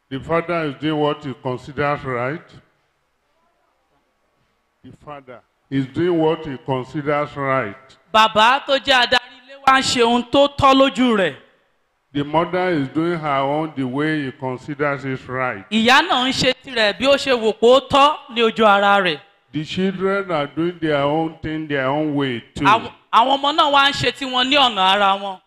The father is doing what he considers right. The father is doing what he considers right. bàbá tó jẹ́ adarí ilé wa ń ṣe ohun tó tọ́ lójú rẹ̀ The mother is doing her own the way he considers it right. ìyá náà ń ṣe tirẹ̀ bí ó ṣe wò pé ó tọ́ ní ojú ara rẹ̀ The children are doing their own thing their own way too. àwọn àwọn ọmọ náà wá ń ṣe tiwọn ní ọ̀nà ara wọn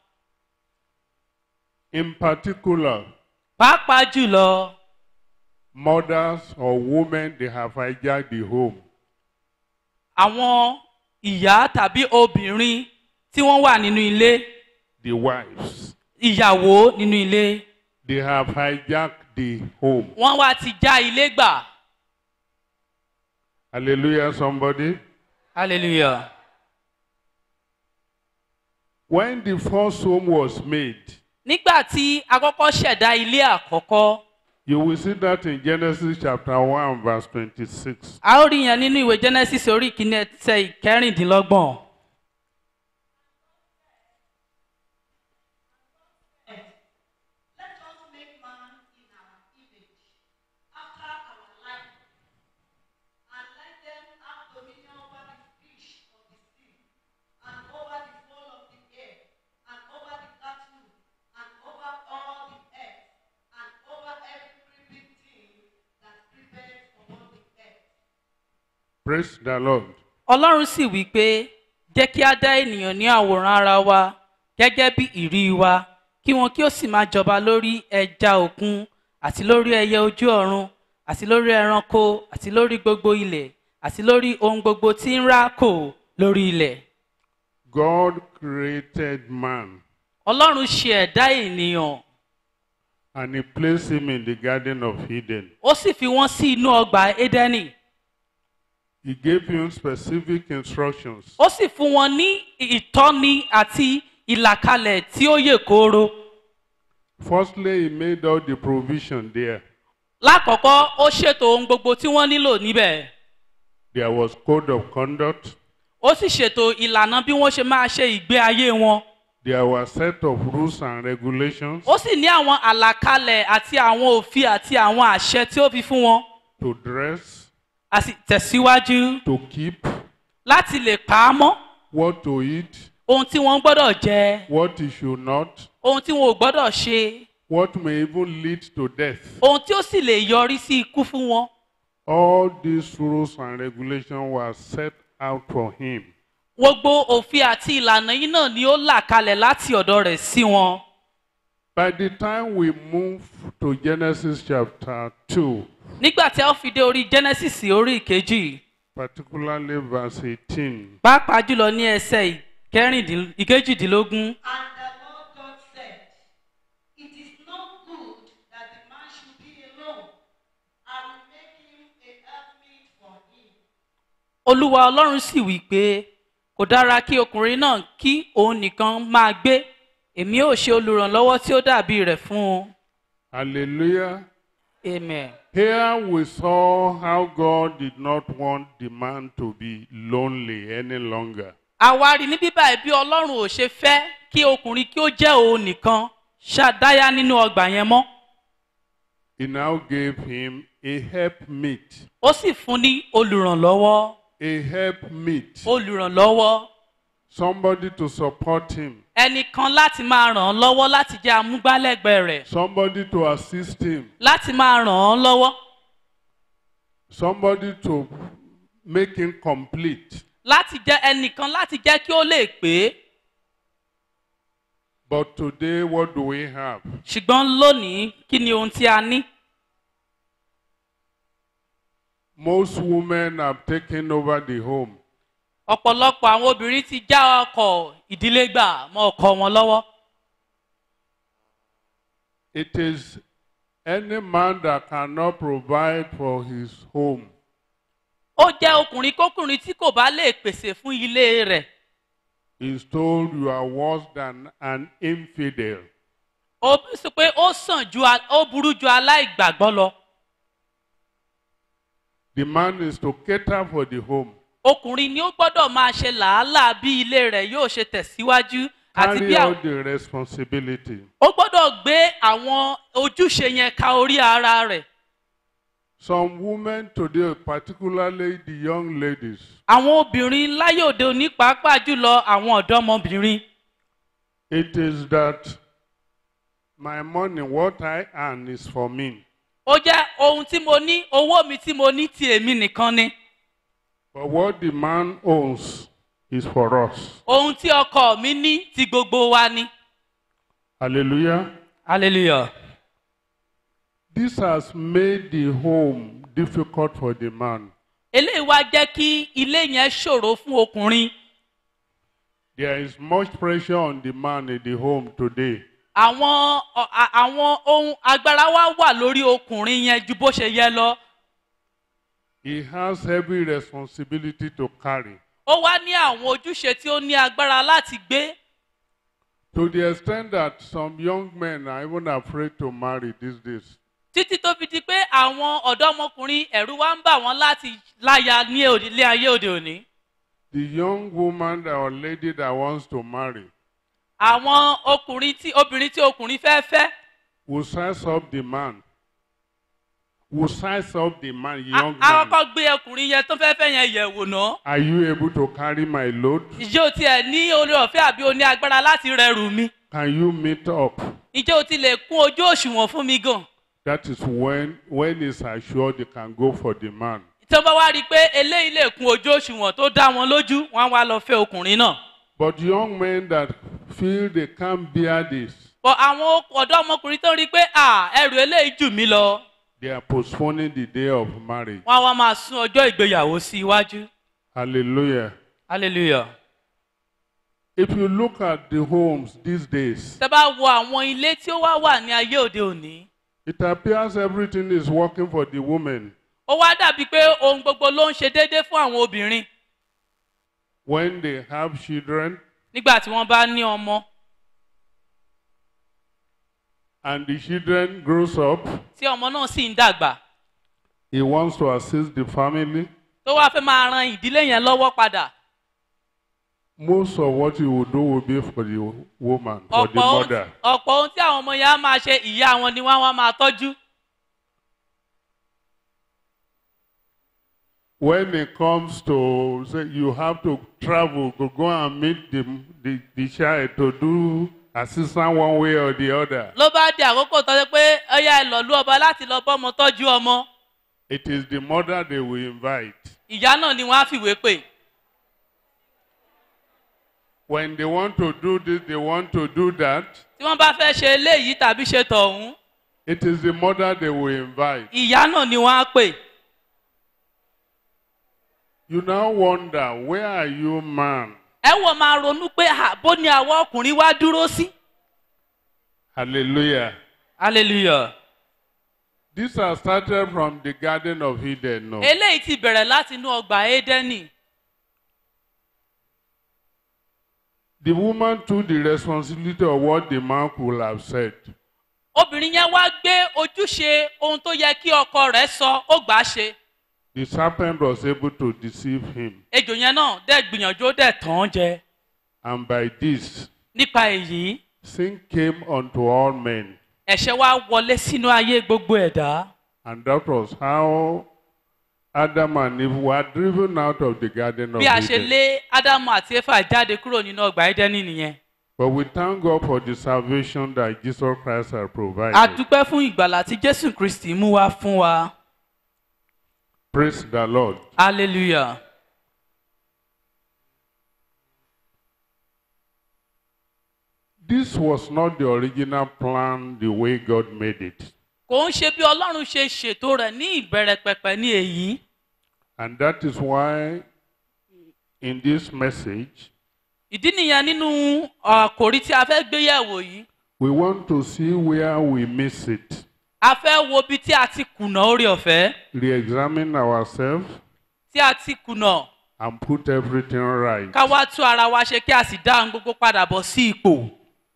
In particular, pàápàá jùlọ mothers or women they have hijacked the home. àwọn ìyá tàbí obìnrin tí wọ́n wà nínú ilé The wives ìyàwó nínú ilé they have hijacked the home. wọ́n wá ti já ilé gbà Hallelujah, somebody. hallelujah. When the first home was made, nígbà tí a kọ́kọ́ ṣẹ̀dá ilé àkọ́kọ́ you will see that in Genesis chapter 1, verse 26. a ó rí yẹn nínú ìwé genesis orí ìkíní ẹsẹ̀ ìkẹrìndínlọ́gbọ̀n. Let us make man in our image, after our likeness, and let them have dominion over the fish of the sea, and over the fowl of the air, and over the cattle, and over all the earth, and over every creeping thing that creepeth upon the earth. Praise the Lord. ọlọ́run sì wí pé jẹ́ kí á dá ènìyàn ní àwòrán ara wa gẹ́gẹ́ bí ìrí wa kí wọn kí ó sì máa jọba lórí ẹja òkun àti lórí ẹyẹ ojú ọ̀run àti lórí ẹranko àti lórí gbogbo ilẹ̀ àti lórí ohun gbogbo tí ń rákò lórí ilẹ̀. God created man ọlọ́run ṣe ẹ̀dá ènìyàn and he placed him in the Garden of Eden. ó sì fi wọ́n sí inú ọgbà édẹ́nì He gave him specific instructions. ó sì fún wọn ní ìtọ́ni àti ìlàkalẹ̀ tí ó yè kooro. Firstly, he made all the provision there. lákọ̀ọ́kọ́ ó ṣètò ohun gbogbo tí wọ́n nílò níbẹ̀ There was code of conduct. ó sì ṣètò ìlànà bí wọ́n ṣe máa ṣe ìgbé ayé wọn There were set of rules and regulations ó sì ní àwọn àlàkalẹ̀ àti àwọn òfin àti àwọn àṣẹ tí ó fi fún wọn to dress, a sì tẹ̀síwájú to keep, láti lè pa á mọ́ what to eat, ohun tí wọ́n gbọ́dọ̀ jẹ what he should not, ohun tí wọn ò gbọ́dọ̀ ṣe what may even lead to death. ohun tí ó sì lè yọrí sí ikú fún wọn All these rules and regulations were set out for him. gbogbo òfin àti ìlànà yìí náà ni ó là kalẹ̀ láti ọ̀dọ̀ rẹ̀ sí wọn By the time we move to Genesis chapter 2, nígbà tí a ó fi dé orí genesis orí ìkejì particularly verse 18, pàápàá jùlọ ní ẹsẹ̀ ìkẹrìndín- ìkejìdínlógún And the Lord God said, It is not good that the man should be alone. I will make him a helpmeet for him. olúwa ọlọ́run sì wí pé kò dára kí ọkùnrin náà kí òun nìkan máa gbé èmi ò ṣe olùrànlọ́wọ́ tí ó dàbí rẹ̀ fún un hallelujah. amen. Here we saw how God did not want the man to be lonely any longer. àwa rí ní bíbá ẹ̀ bí ọlọ́run ò ṣe fẹ́ kí ọkùnrin kí ó jẹ́ òun nìkan ṣàdáyà nínú ọgbà yẹn mọ́ He now gave him a helpmeet. ó sì fún ní olùrànlọ́wọ́ A helpmeet. olùrànlọ́wọ́ Somebody to support him. ẹnìkan láti máa ràn án lọ́wọ́ láti jẹ́ amúgbálẹ́gbẹ̀ẹ́ rẹ̀ Somebody to assist him. láti máa ràn án lọ́wọ́ Somebody to make him complete. láti jẹ́ ẹnìkan láti jẹ́ kí ó lè pé But today, what do we have? ṣùgbọ́n lónìí kí ni ohun tí a ní. Most women have taken over the home. ọ̀pọ̀lọpọ̀ àwọn obìnrin ti já ọkọ̀ ìdílé gbà mọ́ ọkọ wọn lọ́wọ́. It is any man that cannot provide for his home. ó jẹ́ ọkùnrin kókùnrin tí kò bá lè pèsè fún ilé rẹ̀. is told you are worse than an infidel. ó sọ pé ó sàn ju a- ó burú ju aláìgbàgbọ́ lọ. The man is to cater for the home. ọkùnrin ni ó gbọ́dọ̀ máa ṣe làálàá bí ilé rẹ̀ yóò ṣe tẹ̀síwájú àti carry bí out àwọn the responsibility. ó gbọ́dọ̀ gbé àwọn ojúṣe yẹn ka orí ara rẹ̀ Some women today, particularly the young ladies, àwọn obìnrin láyé òde òní pàápàá jùlọ àwọn ọ̀dọ́mọbìnrin it is that my money, what I earn, is for me. ó jẹ́ ohun tí mo ní owó mi tí mo ní ti èmi nìkan ni But what the man owns is for us. ohun tí ọkọ mi ní ti gbogbo wa ni. Hallelujah. hallelujah. This has made the home difficult for the man. eléyìí wá jẹ́ kí ilé yẹn ṣòro fún ọkùnrin There is much pressure on the man in the home today. àwọn ọ- a- àwọn ohun agbára wa wà lórí ọkùnrin yẹn ju bó ṣe yẹ lọ He has heavy responsibility to carry. ó wá ní àwọn ojúṣe tí ó ní agbára láti gbé To the extent that some young men are even afraid to marry these days. títí tó fi di pé àwọn ọ̀dọ́mọkùnrin ẹ̀rù wa ń bà wọ́n láti láya ní òde- ilé ayé òde òní The young woman or lady that wants to marry àwọn ọkùnrin tí obìnrin tí ọkùnrin fẹ́ fẹ́ will size up the man. Will size up the man, a- young a man. kọ́kọ́ gbé ọkùnrin yẹn tó fẹ́ fẹ́ yẹn yẹ̀ wò ná Are you able to carry my load? ìjẹ́ o tiẹ̀ ní orí ọ̀fẹ́ àbí o ní agbára láti rẹrù mi Can you meet up? ìjẹ́ o ti lè kún ojú òṣùwọ̀n fún mi gan That is when when it's assured they can go for the man. tí wọ́n bá wá rí i pé eléyìí lè kún ojú òṣùwọ̀n tó dá wọn lójú wọ́n á wá lọ fẹ́ ọkùnrin náà. But young men that feel they can't bear this, bọ̀ àwọn ọ̀dọ́ ọmọkùnrin tó rí i pé à ẹrù eléyìí jù mí lọ they are postponing the day of marriage. wọ́n á wá máa sún ọjọ́ ìgbéyàwó sí iwájú. Hallelujah. hallelujah. If you look at the homes these days, tẹ́ bá wo àwọn ilé tí ó wá wà ní ayé òde òní it appears everything is working for the woman. ó wá dàbí pé ohun gbogbo ló ń ṣe déédéé fún àwọn obìnrin When they have children nígbà tí wọ́n bá ní ọmọ and the children grows up, tí ọmọ náà sì ń dàgbà he wants to assist the family. tó wá fẹ́ máa ran ìdílé yẹn lọ́wọ́ padà. Most of what he will do will be for the woman, for the ọ̀pọ̀ ohun- mother. ọ̀pọ̀ ohun tí àwọn ọmọ yẹn á máa ṣe ìyá wọn ni wọ́n á wá máa tọ́jú. when it comes to say you have to travel to go and meet the, the, the child to do assistance one way or the other, ló bá di àkókò tó ṣe pé ọyá ẹ lọ lú ọba láti lọ bọ́mọ tọ́jú ọmọ it is the mother they will invite. ìyá náà ni wọ́n á fìwé pè. When they want to do this, they want to do that, tí wọ́n bá fẹ́ ṣe eléyìí tàbí ṣe tọ̀hún it is the mother they will invite. ìyá náà ni wọ́n á pè. You now wonder, where are you, man? ẹ wọ́n máa ronú pé àbó ni àwọn ọkùnrin wá dúró sí. Hallelujah. hallelujah. This has started from the Garden of Eden. No? eléyìí ti bẹ̀rẹ̀ láti inú ọgbà édẹ́nì. The woman took the responsibility of what the man could have said. obìnrin yẹn wá gbé ojúṣe ohun tó yẹ kí ọkọ rẹ̀ sọ ó gbà á ṣe. The serpent was able to deceive him. ejò yẹn náà dẹ̀ gbìyànjú ó dẹ̀ tàn án jẹ. And by this, nípa èyí sin came unto all men. ẹ̀ṣẹ̀ wá wọlé sínú ayé gbogbo ẹ̀dá. And that was how Adam and Eve were driven out of the Garden of bí a ṣe Eden. lé ádámù àti éfà jáde kúrò nínú ọgbà édẹ́nì nìyẹn. But we thank God for the salvation that Jesus Christ has provided. a dúpẹ́ fún ìgbàlà tí jésù kristi mú wá fún wa. Praise the Lord. hallelujah. This was not the original plan, the way God made it. kò ń ṣe bí ọlọ́run ṣe ṣètò rẹ̀ ní ìbẹ̀rẹ̀ pẹ̀pẹ̀ ní èyí. And that is why in this message, ìdí nìyẹn nínú àkòrí tí a fẹ́ gbé yẹ̀wò yìí. we want to see where we miss it, a fẹ́ wo ibi tí a ti kùnà orí ọ̀fẹ́ re examine ourselves, tí a ti kùnà and put everything right. ká wá tú ara wa ṣe kí a sì dá ohun gbogbo padà bọ̀ sí ipò.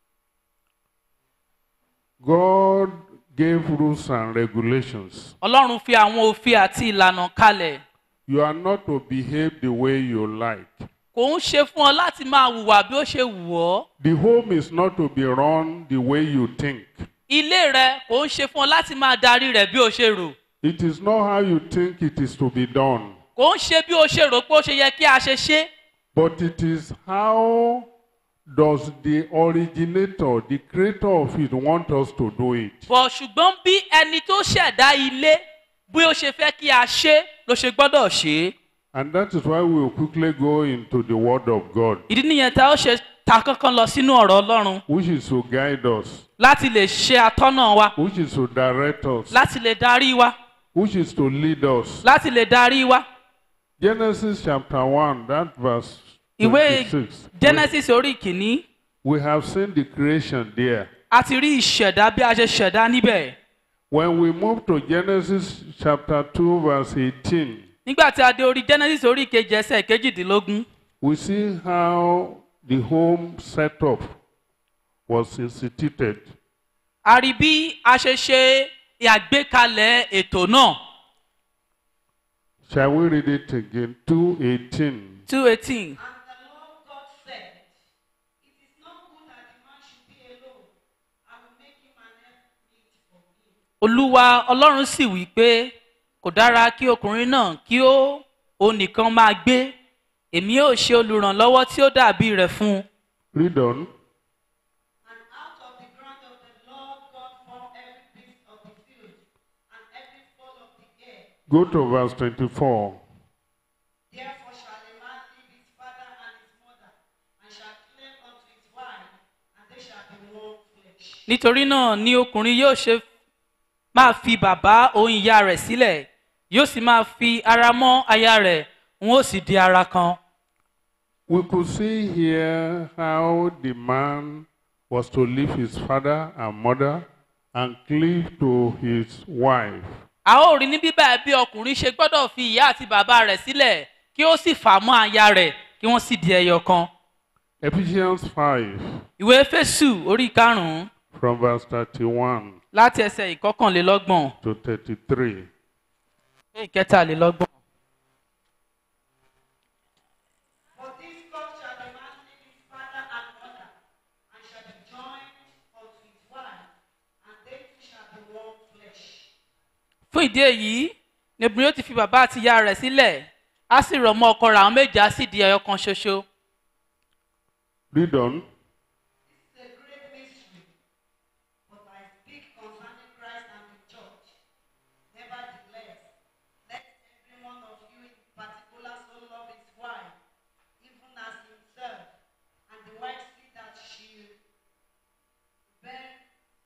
God gave rules and regulations. ọlọ́run fi àwọn òfin àti ìlànà kalẹ̀. You are not to behave the way you like. kò ń ṣe fún ọ láti máa hùwà bí ó ṣe wù ọ́ The home is not to be run the way you think. ilé rẹ kò ń ṣe fún ọ láti máa darí rẹ̀ bí ó ṣe rò It is not how you think it is to be done, kò ń ṣe bí ó ṣe rò pé ó ṣe yẹ kí a ṣe ṣe but it is how does the originator, the creator of it, want us to do it. bọ̀ ṣùgbọ́n bí ẹni tó ṣẹ̀dá ilé bí ó ṣe fẹ́ kí a ṣe ló ṣe gbọ́dọ̀ ṣe é And that is why we will quickly go into the Word of God, ìdí nìyẹn tá ó ṣe ta kankan lọ sínú ọ̀rọ̀ ọlọ́run which is to guide us, láti lè ṣe atọ́nà wa which is to direct us, láti lè darí wa which is to lead us. láti lè darí wa Genesis chapter 1, that verse ìwé 26. genesis orí kìíní We have seen the creation there. a ti rí ìṣẹ̀dá bí a ṣe ṣẹ̀dá níbẹ̀ When we move to Genesis chapter 2, verse 18, nígbà tí a dé orí genesis orí kejì ẹsẹ̀ kejìdínlógún we see how the home setup was instituted. a rí bí a ṣe ṣe àgbékalẹ̀ ètò náà Shall we read it again? 218. two eighteen And the Lord God said, It is not good that the man should be alone. I will make him an helpmeet for him. olúwa ọlọ́run sì wí pé kò dára kí ọkùnrin náà kí ó òun nìkan máa gbé èmi yóò ṣe olùrànlọ́wọ́ tí ó dàbí rẹ̀ fún un Read on. And out of the ground of the Lord God formed every beast of the field and every fowl of the air. Go to verse 24. Therefore shall a man leave his father and his mother, and shall cleave unto his wife, and they shall be one flesh. nítorí náà ni ọkùnrin yóò ṣe máa fi bàbá òun ìyá rẹ̀ sílẹ̀ yóò sì máa fi ara mọ́ aya rẹ̀ wọn ó sì di ara kan. We could see here how the man was to leave his father and mother and cleave to his wife. a ó rí ní bíbá bí ọkùnrin ṣe gbọ́dọ̀ fi ìyá àti bàbá rẹ̀ sílẹ̀ kí ó sì fà mọ́ aya rẹ̀ kí wọ́n sì di ẹyọ kan. Ephesians 5 ìwé fésù orí karùn-ún from verse 31 láti ẹsẹ̀ ìkọkànlélọ́gbọ̀n to 33. dé ìkẹtàlélọ́gbọ̀n. For this cause shall the man leave his father and mother, and shall be joined unto his wife, and they two shall be one flesh. fún ìdí èyí ni obìnrin yóò ti fi bàbá àti ìyá rẹ̀ sílẹ̀ á sì rọ̀ mọ́ ọkọ rẹ̀ àwọn méjì á sì di ẹyọ kan ṣoṣo. Read on. This is a great mystery, but I speak concerning Christ and the church. Nevertheless, let every one of you in particular so love his wife, even as himself, and the wife see that she bear,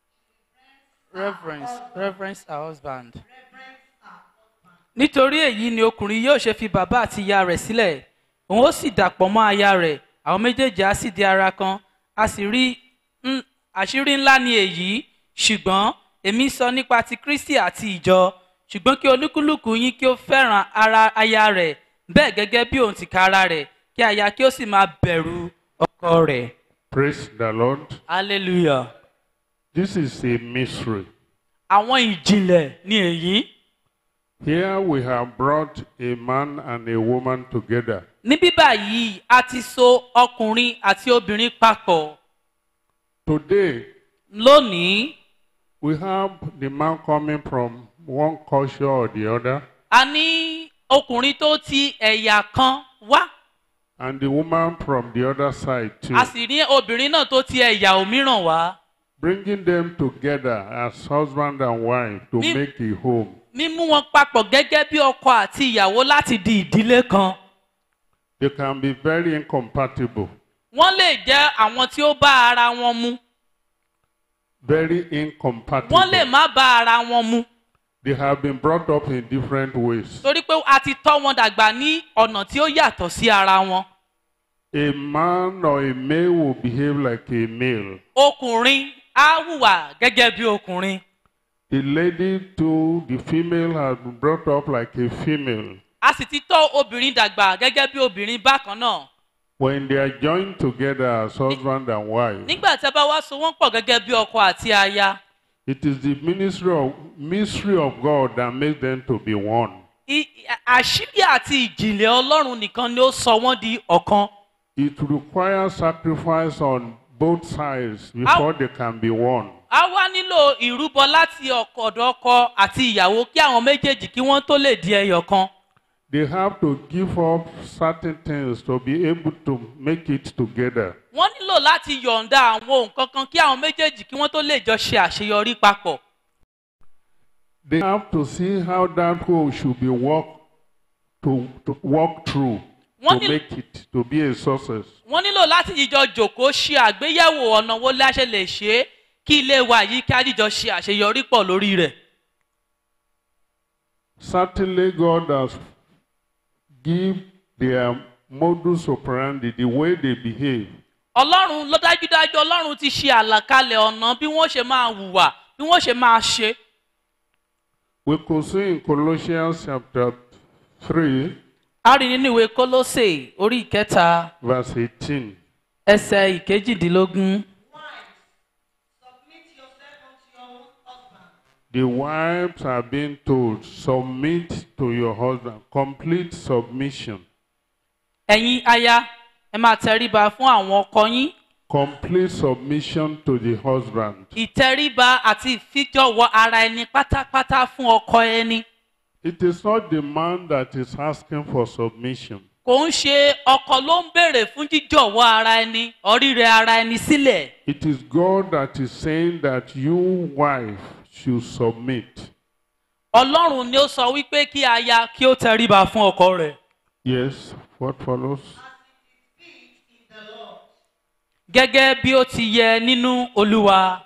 she reverence reverence our husband. reverence her husband. nítorí èyí ni ọkùnrin yóò ṣe fi bàbá àti ìyá rẹ̀ sílẹ̀ òun ó sì dàpọ̀ mọ́ aya rẹ̀ àwọn méjèèjì á sì di ara kan a sì rí ń- àṣírí ńlá ni èyí ṣùgbọ́n èmi sọ nípa ti kristi àti ìjọ ṣùgbọ́n kí olúkúlùkù yín kí ó fẹ́ràn ara aya rẹ̀ bẹ́ẹ̀ gẹ́gẹ́ bí òun tìka ara rẹ̀ kí aya kí ó sì máa bẹ̀rù ọkọ rẹ̀ Praise the Lord. hallelujah. This is a mystery. àwọn ìjìnlẹ̀ ni èyí. Here we have brought a man and a woman together. níbí báyìí a ti so ọkùnrin àti obìnrin papọ̀ Today, lónìí we have the man coming from one culture or the other, a ní ọkùnrin tó ti ẹ̀yà kan wá and the woman from the other side too. a sì ní obìnrin náà tó ti ẹ̀yà òmíràn wá Bringing them together as husband and wife to Me- make a home. mímú wọn papọ̀ gẹ́gẹ́ bí ọkọ àti ìyàwó láti di ìdílé kan They can be very incompatible, wọ́n lè jẹ́ àwọn tí ó bá ara wọn mu very incompatible. wọ́n lè má bá ara wọn mu They have been brought up in different ways. torí pé a ti tọ́ wọn dàgbà ní ọ̀nà tí ó yàtọ̀ sí ara wọn A man or a male will behave like a male. ọkùnrin á hùwà gẹ́gẹ́ bí ọkùnrin The lady too, the female has been brought up like a female. a sì ti tọ́ obìnrin dàgbà gẹ́gẹ́ bí obìnrin bákan náà When they are joined together as husband and wife, nígbà tí a bá wá so wọ́n pọ̀ gẹ́gẹ́ bí ọkọ àti aya it is the ministry of mystery of God that makes them to be one. I- àṣírí àti ìjìnlẹ̀ ọlọ́run nìkan ni ó sọ wọ́n di ọ̀kan It requires sacrifice on both sides before they can be won. a wá nílò ìrúbọ láti ọkọ- ọ̀dọ̀ ọkọ àti ìyàwó kí àwọn méjèèjì kí wọ́n tó lè di ẹyọ kan. They have to give up certain things to be able to make it together. wọ́n nílò láti yọ̀ǹda àwọn nǹkan kan kí àwọn méjèèjì kí wọ́n tó lè jọ ṣe àṣeyọrí papọ̀. They have to see how that hole should be walked to, to walk through Wọ́n to ní- make it to be a success. wọ́n nílò láti jíjọ jòkóó ṣe àgbéyẹ̀wò ọ̀nà wo la ṣe lè ṣe é kí ilé wa yìí kí á jíjọ ṣe àṣeyọrí pọ̀ lórí rẹ̀. Certainly, God has give their modus operandi, the way they behave. ọlọ́run ló dájúdájú ọlọ́run ti ṣe àlàkalẹ̀ ọ̀nà bí wọ́n ṣe máa hùwà bí wọ́n ṣe máa ṣe. We could see in Colossians chapter 3, a rí nínú ìwé kólósè orí ìkẹta verse 18. ẹsẹ̀ ìkejìdínlógún. Wives, submit yourself unto your husband. The wives are being told, submit to your husband, complete submission. ẹ̀yin aya ẹ máa tẹríba fún àwọn ọkọ yín Complete submission to the husband. ìtẹríba àti ìfijọ̀wọ́ ara ẹni pátápátá fún ọkọ ẹni. It is not the man that is asking for submission. kò ń ṣe ọkọ ló ń béèrè fún jíjọ̀wọ́ ara ẹni ọ̀rírẹ ara ẹni sílẹ̀. It is God that is saying that you, wife, should submit. ọlọ́run ni ó sọ wípé kí aya kí ó tẹríba fún ọkọ rẹ̀. Yes, what follows? As it is fit in the Lord. gẹ́gẹ́ bí ó ti yẹ nínú olúwa.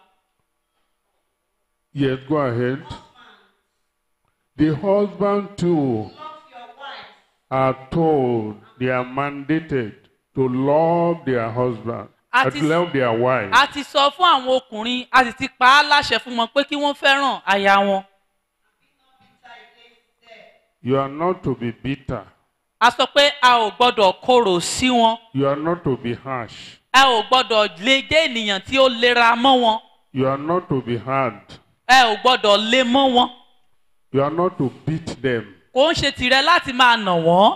Yes, go ahead. The husband too Love your wife are told, they are mandated to love their husband, At and is- love their wife. a ti sọ fún àwọn ọkùnrin a sì ti pa á láṣẹ fún wọn pé kí wọ́n fẹ́ràn aya wọn. bitter against them. You are not to be bitter. a sọ pé a ò gbọ́dọ̀ korò sí wọn. You are not to be harsh. ẹ ò gbọ́dọ̀ lè jẹ́ ènìyàn tí ó lera mọ́ wọn. You are not to be hard. ẹ ò gbọ́dọ̀ lé mọ́ wọn. You are not to beat them. kò ń ṣe tìrẹ láti máa nà wọ́n.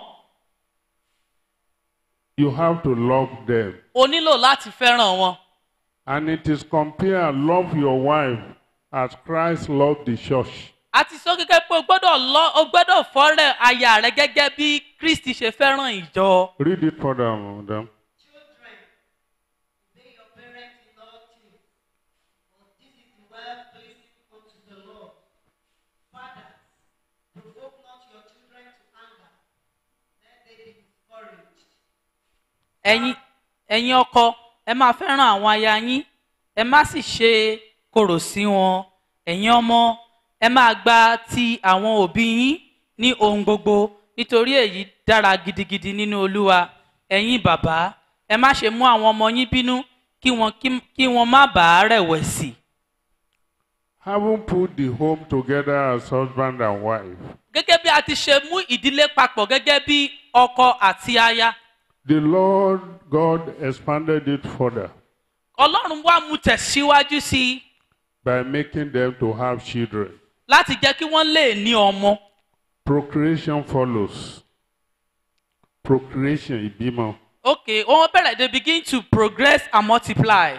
You have to love them. o nílò láti fẹ́ràn wọn. And it is compared, love your wife as Christ loved the church. a ti sọ gẹ́gẹ́ pé o gbọ́dọ̀ lọ o gbọ́dọ̀ fọ́rẹ̀ aya rẹ gẹ́gẹ́ bí kristi ṣe fẹ́ràn ìjọ. Read it further, madam. Children, obey your parents in all things, for this is the well pleasing unto the Lord. Fathers, provoke not your children to anger, lest they be discouraged. ẹ̀yin ẹ̀yin ọkọ ẹ máa fẹ́ràn àwọn aya yín ẹ má sì ṣe korò sí wọn ẹ̀yin ọmọ ẹ máa gba ti àwọn òbí yín ní ohun gbogbo nítorí èyí dára gidigidi nínú olúwa ẹ̀yin bàbá ẹ má ṣe mú àwọn ọmọ yín bínú kí wọn kí- kí wọn má bàa rẹ̀wẹ̀sì. Having put the home together as husband and wife, gẹ́gẹ́ bí a ti ṣe mú ìdílé papọ̀ gẹ́gẹ́ bí ọkọ àti aya the Lord God expanded it further ọlọ́run wá mú tẹ̀síwájú sí i by making them to have children. láti jẹ́ kí wọ́n lè ní ọmọ. Procreation follows. Procreation, ìbímọ. Okay, wọ́n bẹ̀rẹ̀ they begin to progress and multiply.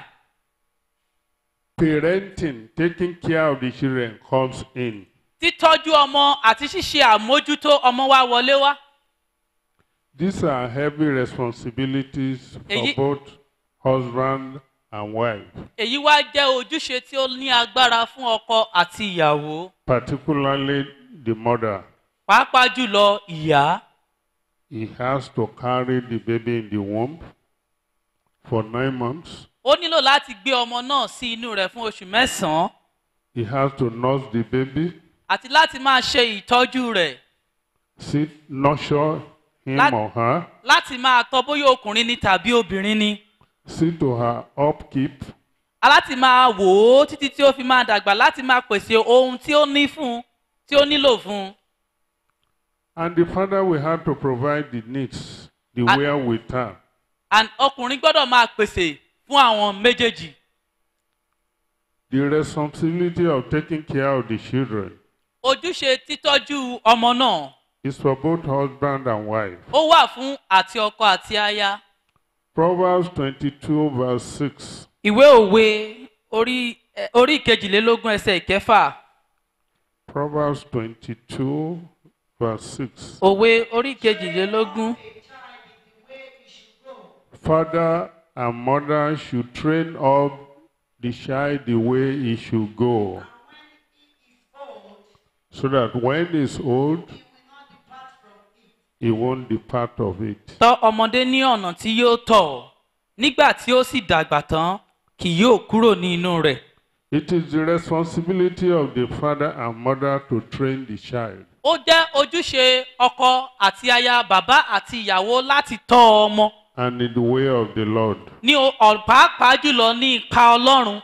Parenting, taking care of the children comes in. Títọ́jú ọmọ àti ṣíṣe àmójútó ọmọ wa wọlé wá. These are heavy responsibilities for Èyí- both husband and wife, Èyí wá jẹ́ ojúṣe tí ó ní agbára fún ọkọ àti ìyàwó. particularly the mother. Pàápàá jùlọ ìyá. He has to carry the baby in the womb for nine months. Ó nílò láti gbé ọmọ náà sí inú rẹ̀ fún oṣù mẹ́sàn-án He has to nurse the baby, àti láti máa ṣe ìtọ́jú rẹ̀. sit, nurture him Lat- or her, Láti máa tọ́ bóyá ọkùnrin ni tàbí obìnrin ni. see to her upkeep, Láti máa wò ó títí tí ó fi máa dàgbà láti máa pèsè ohun tí ó ní fún un tí ó nílò fún un. and the father will have to provide the needs, the And- wear with her. and ọkùnrin gbọ́dọ̀ máa pèsè fún àwọn méjèèjì. The responsibility of taking care of the children ojúṣe títọ́jú ọmọ náà is for both husband and wife. ó wà fún àti ọkọ àti aya. Proverbs 22, verse 6. ìwé òwe orí eh, orí ìkejìlélógún ẹsẹ̀ ìkẹfà Proverbs 22, verse 6. òwe orí ìkejìlélógún A child in the way he should go. Father and mother should train up the child the way he should go, And when he is old, so that when he's old, he will not depart from it. he won't depart of it. tọ́ ọmọdé ní ọ̀nà tí yóò tọ̀ nígbà tí ó sì dàgbà tán kì yóò kúrò ní inú rẹ̀ It is the responsibility of the father and mother to train the child. ó jẹ́ ojúṣe ọkọ àti aya bàbá àti ìyàwó láti tọ́ ọmọ and in the way of the Lord. ní o- ọ̀- pàápàá jùlọ ní ipa ọlọ́run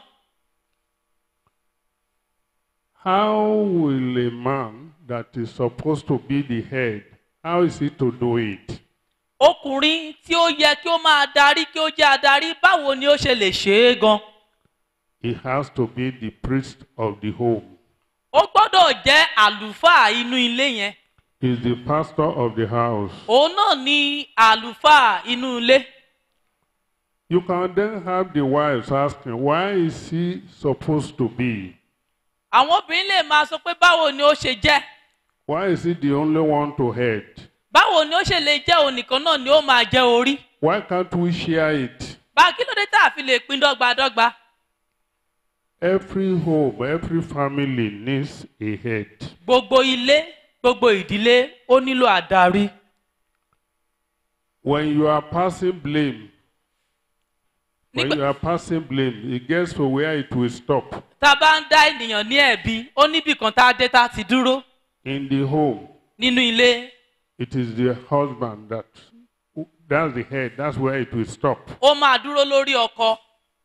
How will a man that is supposed to be the head, how is he to do it? ọkùnrin tí ó yẹ kí ó máa darí kí ó jẹ́ adarí báwo ni ó ṣe lè ṣe é gan He has to be the priest of the home. ó gbọ́dọ̀ jẹ́ àlùfáà inú ilé yẹn He's the pastor of the house. òun náà ni àlùfáà inú ilé You can then have the wives asking, why is he supposed to be? àwọn obìnrin lè máa sọ pé báwo ni ó ṣe jẹ́ Why is he the only one to head? báwo ni ó ṣe lè jẹ́ òun nìkan náà ni ó máa jẹ́ orí Why can't we share it? bá kí ló dé tá a fi lè pín dọ́gbadọ́gba Every home, every family needs a head. gbogbo ilé gbogbo ìdílé ó nílò àdarí When you are passing blame, when Nígbà- you are passing blame, it gets to where it will stop. tá a bá ń dá ènìyàn ní ẹ̀bi ó níbì kan tá a dé tá a ti dúró In the home, nínú ilé it is the husband that that's the head. That's where it will stop. ó máa dúró lórí ọkọ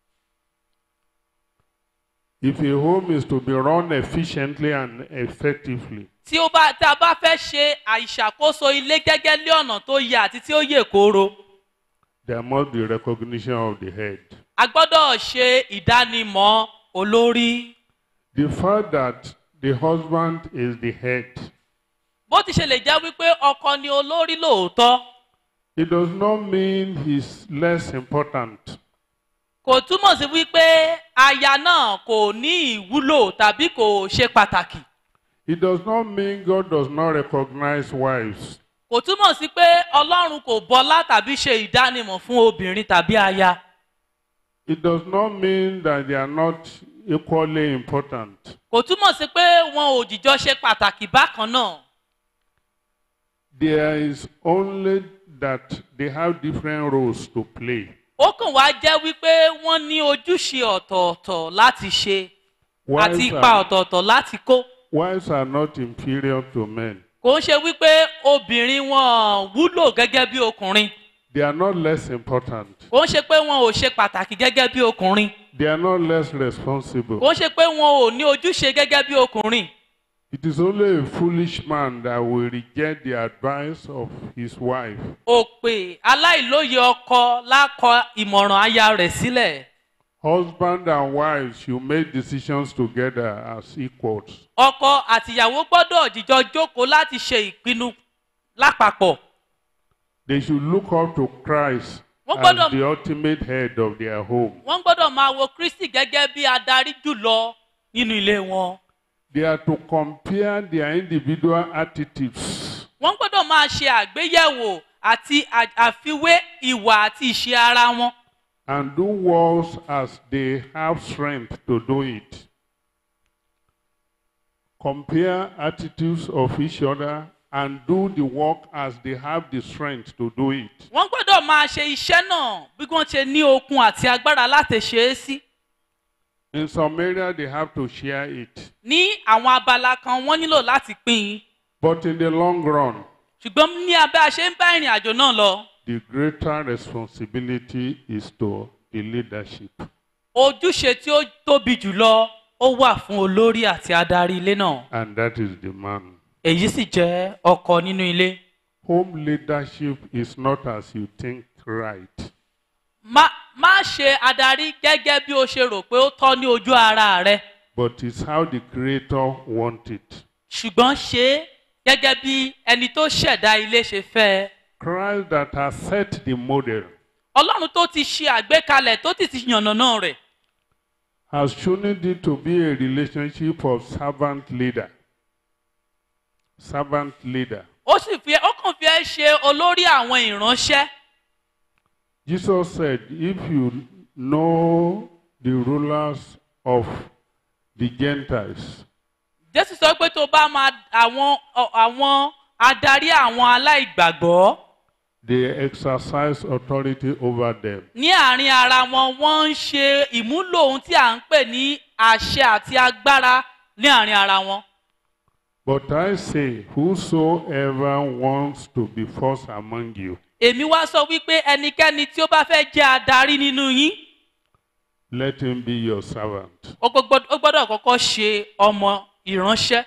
If a home is to be run efficiently and effectively, tí ó bá tá a bá fẹ́ ṣe àìṣàkóso ilé gẹ́gẹ́ lé ọ̀nà tó yẹ àti tí ó yè kooro there must be recognition of the head. a gbọ́dọ̀ ṣe ìdánimọ̀ olórí The fact that the husband is the head, bó ti ṣe lè jẹ́ wípé ọkọ ni olórí lóòótọ́ it does not mean he's less important. kò túmọ̀ sí wípé aya náà kò ní ìwúlò tàbí kò ṣe pàtàkì It does not mean God does not recognize wives. kò túmọ̀ sí pé ọlọ́run kò bọlá tàbí ṣe ìdánimọ̀ fún obìnrin tàbí aya It does not mean that they are not equally important. kò túmọ̀ sí pé wọn ò jìjọ ṣe pàtàkì bákan náà There is only that they have different roles to play. ó kàn wá jẹ́ wípé wọ́n ní ojúṣe ọ̀tọ̀ọ̀tọ̀ láti ṣe àti Wives ipa are, ọ̀tọ̀ọ̀tọ̀ láti kó wives are not inferior to men. kò ń ṣe wípé obìnrin wọn wúlò gẹ́gẹ́ bí ọkùnrin They are not less important. kò ń ṣe pé wọn ò ṣe pàtàkì gẹ́gẹ́ bí ọkùnrin They are not less responsible. kò ń ṣe pé wọn ò ní ojúṣe gẹ́gẹ́ bí ọkùnrin It is only a foolish man that will reject the advice of his wife. òpè aláìlóye ọkọ lákọ ìmọ̀ràn aya rẹ̀ sílẹ̀ Husband and wife should make decisions together as equals. ọkọ àtìyàwó gbọ́dọ̀ jíjọ jókòó láti ṣe ìpinnu lápapọ̀ They should look up to Christ Wọ́n as gbọ́dọ̀- the ultimate head of their home. wọ́n gbọ́dọ̀ máa wo kristi gẹ́gẹ́ bí adarí jùlọ nínú ilé wọn They are to compare their individual attitudes wọ́n gbọ́dọ̀ máa ṣe àgbéyẹ̀wò àti à- àfiwé ìwà àti ìṣe ara wọn and do works as they have strength to do it. Compare attitudes of each other and do the work as they have the strength to do it. wọ́n gbọ́dọ̀ máa ṣe iṣẹ́ náà bí wọ́n ṣe ní okun àti agbára láti ṣe é sí In some areas, they have to share it. ní àwọn abala kan wọ́n nílò láti pín in But in the long run, ṣùgbọ́n ní abẹ́ a ṣe ń bá ìrìn àjò náà lọ the greater responsibility is to the leadership. ojúṣe tí ó tóbi jùlọ ó wà fún olórí àti adarí ilé náà And that is the man. èyí sì jẹ́ ọkọ nínú ilé Home leadership is not as you think right. má má ṣe adarí gẹ́gẹ́ bí o ṣe rò pé ó tọ́ ní ojú ara rẹ but it's how the creator want it. ṣùgbọ́n ṣe é gẹ́gẹ́ bí ẹni tó ṣẹ̀dá ilé ṣe fẹ́ ẹ. Christ that has set the model, ọlọ́run tó ti ṣe àgbékalẹ̀ tó ti ti yànnàná rẹ̀ has chosen it to be a relationship of servant leader. Servant leader. ó sì fi ó kàn fi ẹ́ ṣe olórí àwọn ìránṣẹ́ Jesus said, If you know the rulers of the Gentiles, jésù sọ pé tó bá máa àwọn ọ- àwọn adarí àwọn aláìgbàgbọ́ they exercise authority over them. ní àárín ara wọn wọ́n ń ṣe ìmúlò ohun tí à ń pè ní àṣẹ àti agbára ní àárín ara wọn. But I say, whosoever wants to be first among you, èmi wá sọ wípé ẹnikẹ́ni tí ó bá fẹ́ jẹ́ adarí nínú yín let him be your servant. ó gbọ́dọ̀ ó gbọ́dọ̀ kọ́kọ́ ṣe ọmọ ìránṣẹ́.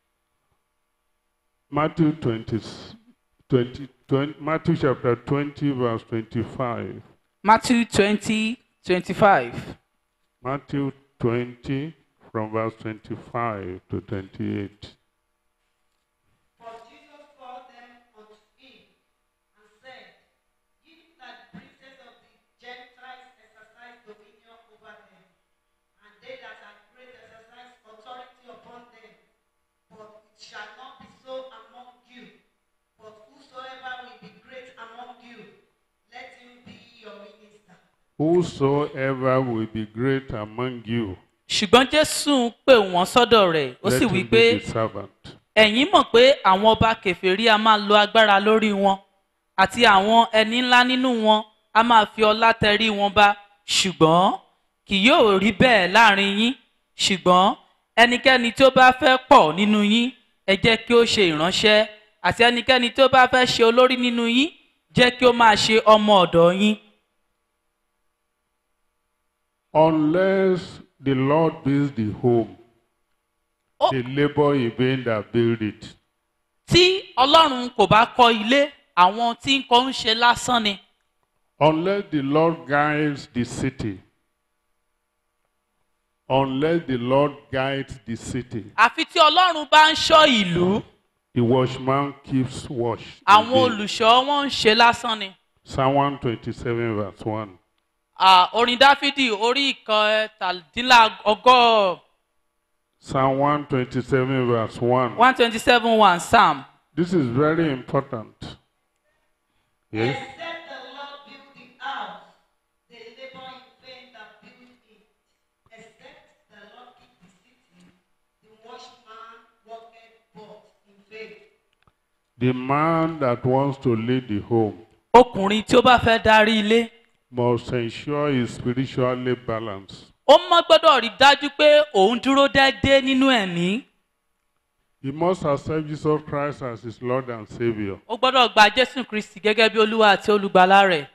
Matthew 20, 20, 20 Matthew chapter 20, verse 25. matthew twenty twenty five. Matthew 20, from verse 25 to 28. For Jesus called them unto him and said, Give that the princes of the Gentiles exercise dominion over them, and they that are great exercise authority upon them. But it shall not be so among you. But whosoever will be great among you, let him be your minister. Whosoever will be great among you, ṣùgbọ́n jésù pè wọ́n sọ́dọ̀ rẹ̀ ó let sì him wí be pé the servant. ẹ̀yin mọ̀ pé àwọn ọba kèfèrí a máa lo agbára lórí wọn àti àwọn ẹni ńlá nínú wọn a máa fi ọlá tẹrí wọn ba ṣùgbọ́n kì yóò rí bẹ́ẹ̀ láàrin yín ṣùgbọ́n ẹnikẹ́ni tó bá fẹ́ pọ̀ nínú yín ẹ jẹ́ kí ó ṣe ìránṣẹ́ àti ẹnikẹ́ni tó bá fẹ́ ṣe olórí nínú yín jẹ́ kí ó máa ṣe ọmọ ọ̀dọ̀ yín. Unless the Lord builds the home, Ó- the labor in vain that build it. tí ọlọ́run kò bá kọ́ ilé àwọn tí ń kọ́ ń ṣe lásán ni. Unless the Lord guides the city, unless the Lord guides the city, àfi tí ọlọ́run bá ń ṣọ́ ìlú the watchman keeps watch. in àwọn vain. olùṣọ́ wọn ń ṣe lásán ni. Psalm 127, verse 1. À, orin dáfídì orí ìkọtàdínlọ́gọ́ Psalm 127, verse 1. one twenty seven one psalm. This is very important. Yes? Except the Lord build the house, they labor in vain that build it. Except the Lord keep the city, the watchman worketh but in vain. The man that wants to lead the home ọkùnrin tí ó bá fẹ́ darí ilé must ensure is spiritually balanced. ó mọ́ gbọ́dọ̀ rí dájú pé òun dúró déédéé nínú ẹ̀mí. He must accept Jesus Christ as his Lord and Savior. ó gbọ́dọ̀ gba jésù kristi gẹ́gẹ́ bí olúwa àti olùgbàlà rẹ̀.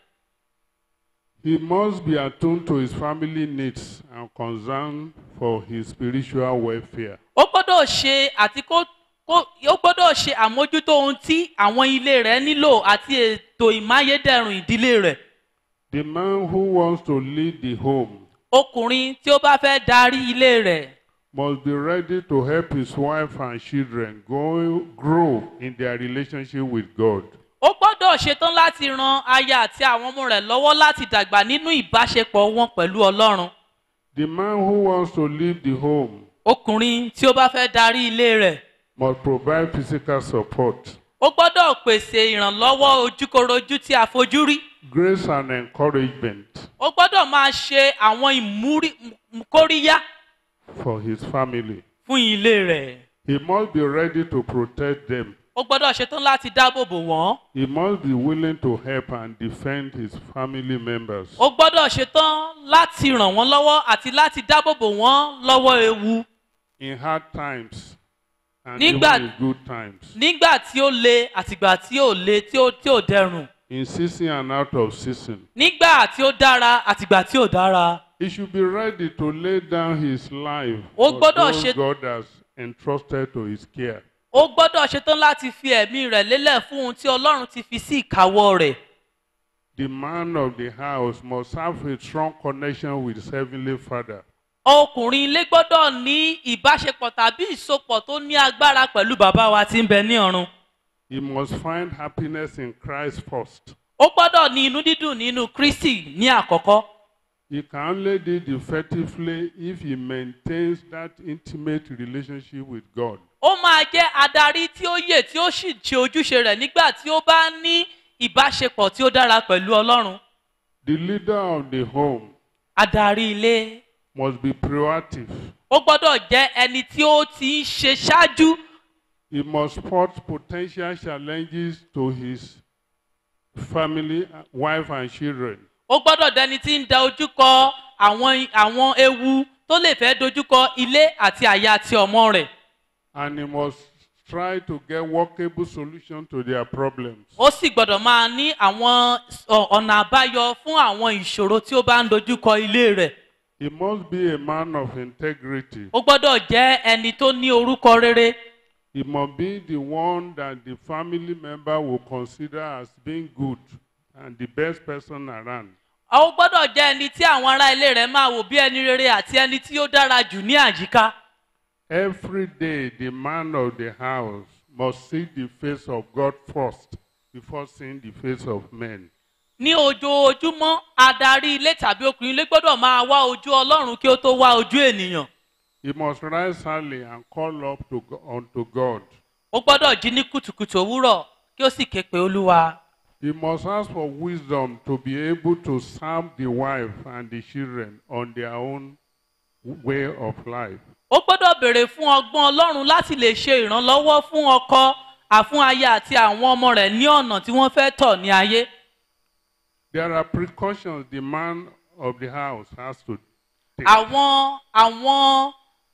He must be attuned to his family needs and concern for his spiritual welfare. ó gbọ́dọ̀ ṣe àti kó kó ó gbọ́dọ̀ ṣe àmójútó ohun tí àwọn ilé rẹ̀ nílò àti ètò ìmáyédẹrùn ìdílé rẹ̀. The man who wants to lead the home ọkùnrin tí ó bá fẹ́ darí ilé rẹ̀ must be ready to help his wife and children go, grow in their relationship with God. ó gbọ́dọ̀ ṣetán láti ran aya àti àwọn ọmọ rẹ̀ lọ́wọ́ láti dàgbà nínú ìbáṣepọ̀ wọn pẹ̀lú ọlọ́run. The man who wants to lead the home ọkùnrin tí ó bá fẹ́ darí ilé rẹ̀ must provide physical support, ó gbọ́dọ̀ pèsè ìrànlọ́wọ́ ojúkorojú tí a fojú rí. grace and encouragement ó gbọ́dọ̀ máa ṣe àwọn ìmúrí m- kóríyá for his family. fún ilé rẹ̀. He must be ready to protect them. ó gbọ́dọ̀ ṣetán láti dáàbò bò wọ́n. He must be willing to help and defend his family members. ó gbọ́dọ̀ ṣetán láti ràn wọ́n lọ́wọ́ àti láti dáàbò bò wọ́n lọ́wọ́ ewu. in hard times and Nígbà- even in good times, nígbà tí ó le àtìgbà tí ò le tí ó tí ò dẹrùn. in season and out of season. nígbà tí ó dára àtìgbà tí ò dára. He should be ready to lay down his life Ó for gbọ́dọ̀ those ṣe- God has entrusted to his care. ó gbọ́dọ̀ ṣetán láti fi ẹ̀mí rẹ̀ lélẹ̀ fún ohun tí ọlọ́run ti fi sí ìkáwọ́ rẹ̀. The man of the house must have a strong connection with his heavenly Father. ọkùnrin ilé gbọ́dọ̀ ní ìbáṣepọ̀ tàbí ìsopọ̀ tó ní agbára pẹ̀lú bàbá wa tí ń bẹ ní ọ̀run. He must find happiness in Christ first. ó gbọ́dọ̀ ní inú dídùn nínú kristi ní àkọ́kọ́ He can only do it effectively if he maintains that intimate relationship with God. ó máa jẹ́ adarí tí ó yè tí ó sì ṣe ojúṣe rẹ̀ nígbà tí ó bá ní ìbáṣepọ̀ tí ó dára pẹ̀lú ọlọ́run The leader of the home adarí ilé must be proactive. ó gbọ́dọ̀ jẹ́ ẹni tí ó ti ń ṣe ṣáájú He must spot potential challenges to his family, wife, and children. ó gbọ́dọ̀ dẹni tí ń da ojúkọ àwọn àwọn ewu tó lè fẹ́ dojúkọ ilé àti àyà àti ọmọ rẹ̀ And he must try to get workable solutions to their problems. ó sì gbọ́dọ̀ máa ní àwọn ọ- ọ̀nà àbáyọ fún àwọn ìṣòro tí ó bá ń dojúkọ ilé rẹ̀ He must be a man of integrity. ó gbọ́dọ̀ jẹ́ ẹni tó ní orúkọ rere He must be the one that the family member will consider as being good and the best person around. ó gbọ́dọ̀ jẹ́ ẹni tí àwọn ará ilé rẹ̀ máa wò bí ẹni rere àti ẹni tí ó dára jù ní àyíká Every day, the man of the house must see the face of God first before seeing the face of men. ní ojoojúmọ́ adarí ilé tàbí ọkùnrin ilé gbọ́dọ̀ máa wá ojú ọlọ́run kí ó tó wá ojú ènìyàn He must rise early and call up to, Go- unto God. ó gbọ́dọ̀ jí ní kùtùkùtù òwúrọ̀ kí ó sì ké pe olúwa He must ask for wisdom to be able to serve the wife and the children on their own way of life. ó gbọ́dọ̀ béèrè fún ọgbọ́n ọlọ́run láti lè ṣe ìrànlọ́wọ́ fún ọkọ àfún aya àti àwọn ọmọ rẹ̀ ní ọ̀nà tí wọ́n fẹ́ tọ̀ ní ayé There are precautions the man of the house has to take. àwọn àwọn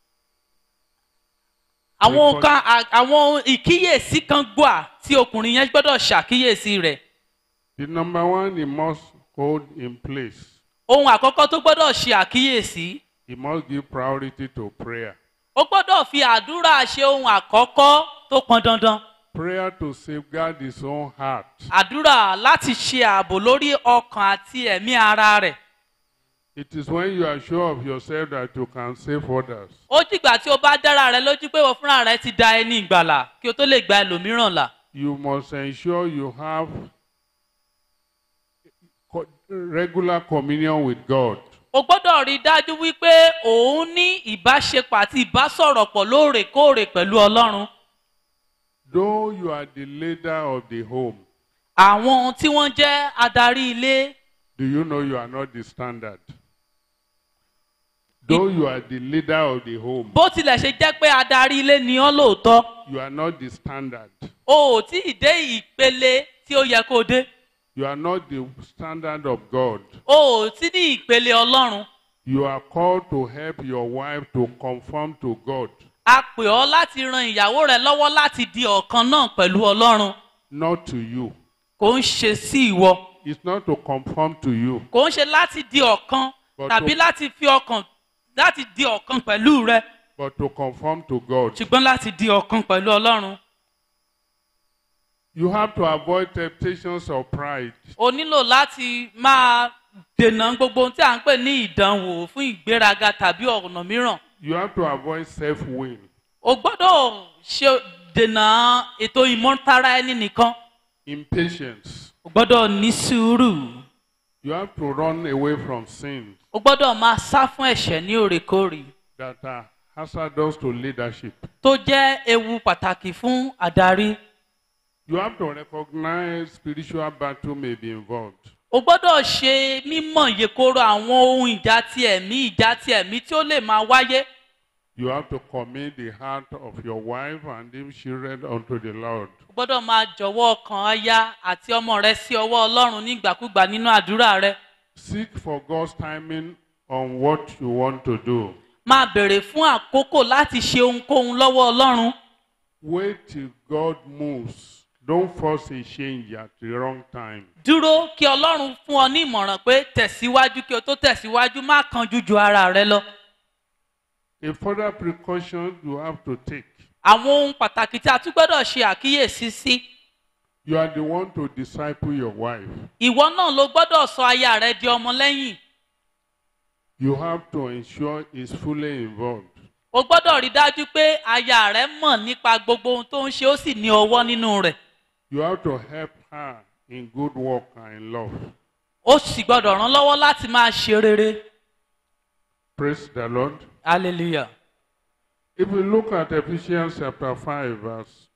àwọn nǹkan à- àwọn ìkíyèsí kan gbà tí ọkùnrin yẹn gbọ́dọ̀ ṣàkíyèsí rẹ̀ The number one he must hold in place. ohun àkọ́kọ́ tó gbọ́dọ̀ ṣe àkíyèsí He must give priority to prayer. ó gbọ́dọ̀ fi àdúrà ṣe ohun àkọ́kọ́ tó pọn dandan Prayer to safeguard his own heart. àdúrà láti ṣe ààbò lórí ọkàn àti ẹ̀mí ara rẹ̀ It is when you are sure of yourself that you can save others. ó dìgbà tí o bá dára rẹ lójú pé wọ́n fúnra rẹ ti da ẹni ìgbàlà kí o tó lè gba ẹlòmíràn là You must ensure you have co- regular communion with God. o gbọ́dọ̀ rí i dájú wípé òun ní ìbáṣepọ̀ àti ìbásọ̀rọ̀pọ̀ lóòrèkóòrè pẹ̀lú ọlọ́run Though you are the leader of the home, àwọn tí wọ́n jẹ́ adarí ilé do you know you are not the standard? Though you are the leader of the home, bó tilẹ̀ ṣe jẹ́ pé adarí ilé ni ọ́ lóòótọ́ you are not the standard. o ò tí ì dé ìpele tí ó yẹ kó o dé You are not the standard of God. o ò tí ní ìpele ọlọ́run You are called to help your wife to conform to God, a pè ọ́ láti ran ìyàwó rẹ lọ́wọ́ láti di ọ̀kan náà pẹ̀lú ọlọ́run not to you. kò ń ṣe sí ìwọ It's not to conform to you, kò ń ṣe láti di ọ̀kan But tàbí to- láti fi ọkàn láti di ọ̀kan pẹ̀lú rẹ but to conform to God. ṣùgbọ́n láti di ọ̀kan pẹ̀lú ọlọ́run You have to avoid temptations of pride. o nílò láti máa dènà gbogbo ohun tí à ń pè ní ìdánwò fún ìgbéraga tàbí ọ̀nà mìíràn You have to avoid self will. o gbọ́dọ̀ ṣe dènà ètò ìmọ̀tara ẹni nìkan Impatience. o gbọ́dọ̀ ní sùúrù You have to run away from sins o gbọ́dọ̀ máa sá fún ẹ̀ṣẹ̀ ní òrèkóòrè that are hazardous to leadership. tó jẹ́ ewu pàtàkì fún àdarí You have to recognize spiritual battle may be involved. o gbọ́dọ̀ ṣe mímọ̀ yekoro àwọn ohun ìjà ti ẹ̀mí ìjà ti ẹ̀mí tí ó lè máa wáyé You have to commit the heart of your wife and them children unto the Lord. o gbọ́dọ̀ máa jọ̀wọ́ ọkàn aya àti ọmọ rẹ sí ọwọ́ ọlọ́run nígbàkúgbà nínú àdúrà rẹ Seek for God's timing on what you want to do. máa bèrè fún àkókò láti ṣe ohunkóhun lọ́wọ́ ọlọ́run Wait till God moves. Don't force a change at the wrong time. dúró kí ọlọ́run fún ọ ní ìmọ̀ràn pé tẹ̀síwájú kí o tó tẹ̀síwájú má kanjú ju ara rẹ lọ A further precaution you have to take. àwọn ohun pàtàkì tí a tún gbọ́dọ̀ ṣe àkíyèsí sí You are the one to disciple your wife. ìwọ náà ló gbọ́dọ̀ sọ aya rẹ di ọmọ lẹ́yìn You have to ensure is fully involved. o gbọ́dọ̀ rí dájú pé aya rẹ mọ̀ nípa gbogbo ohun tó ń ṣe ó sì ní ọwọ́ nínú rẹ̀ You have to help her in good work and in love. ó sì gbọ́dọ̀ ràn lọ́wọ́ láti máa ṣe rere Praise the Lord. hallelujah. If we look at Ephesians chapter 5, verse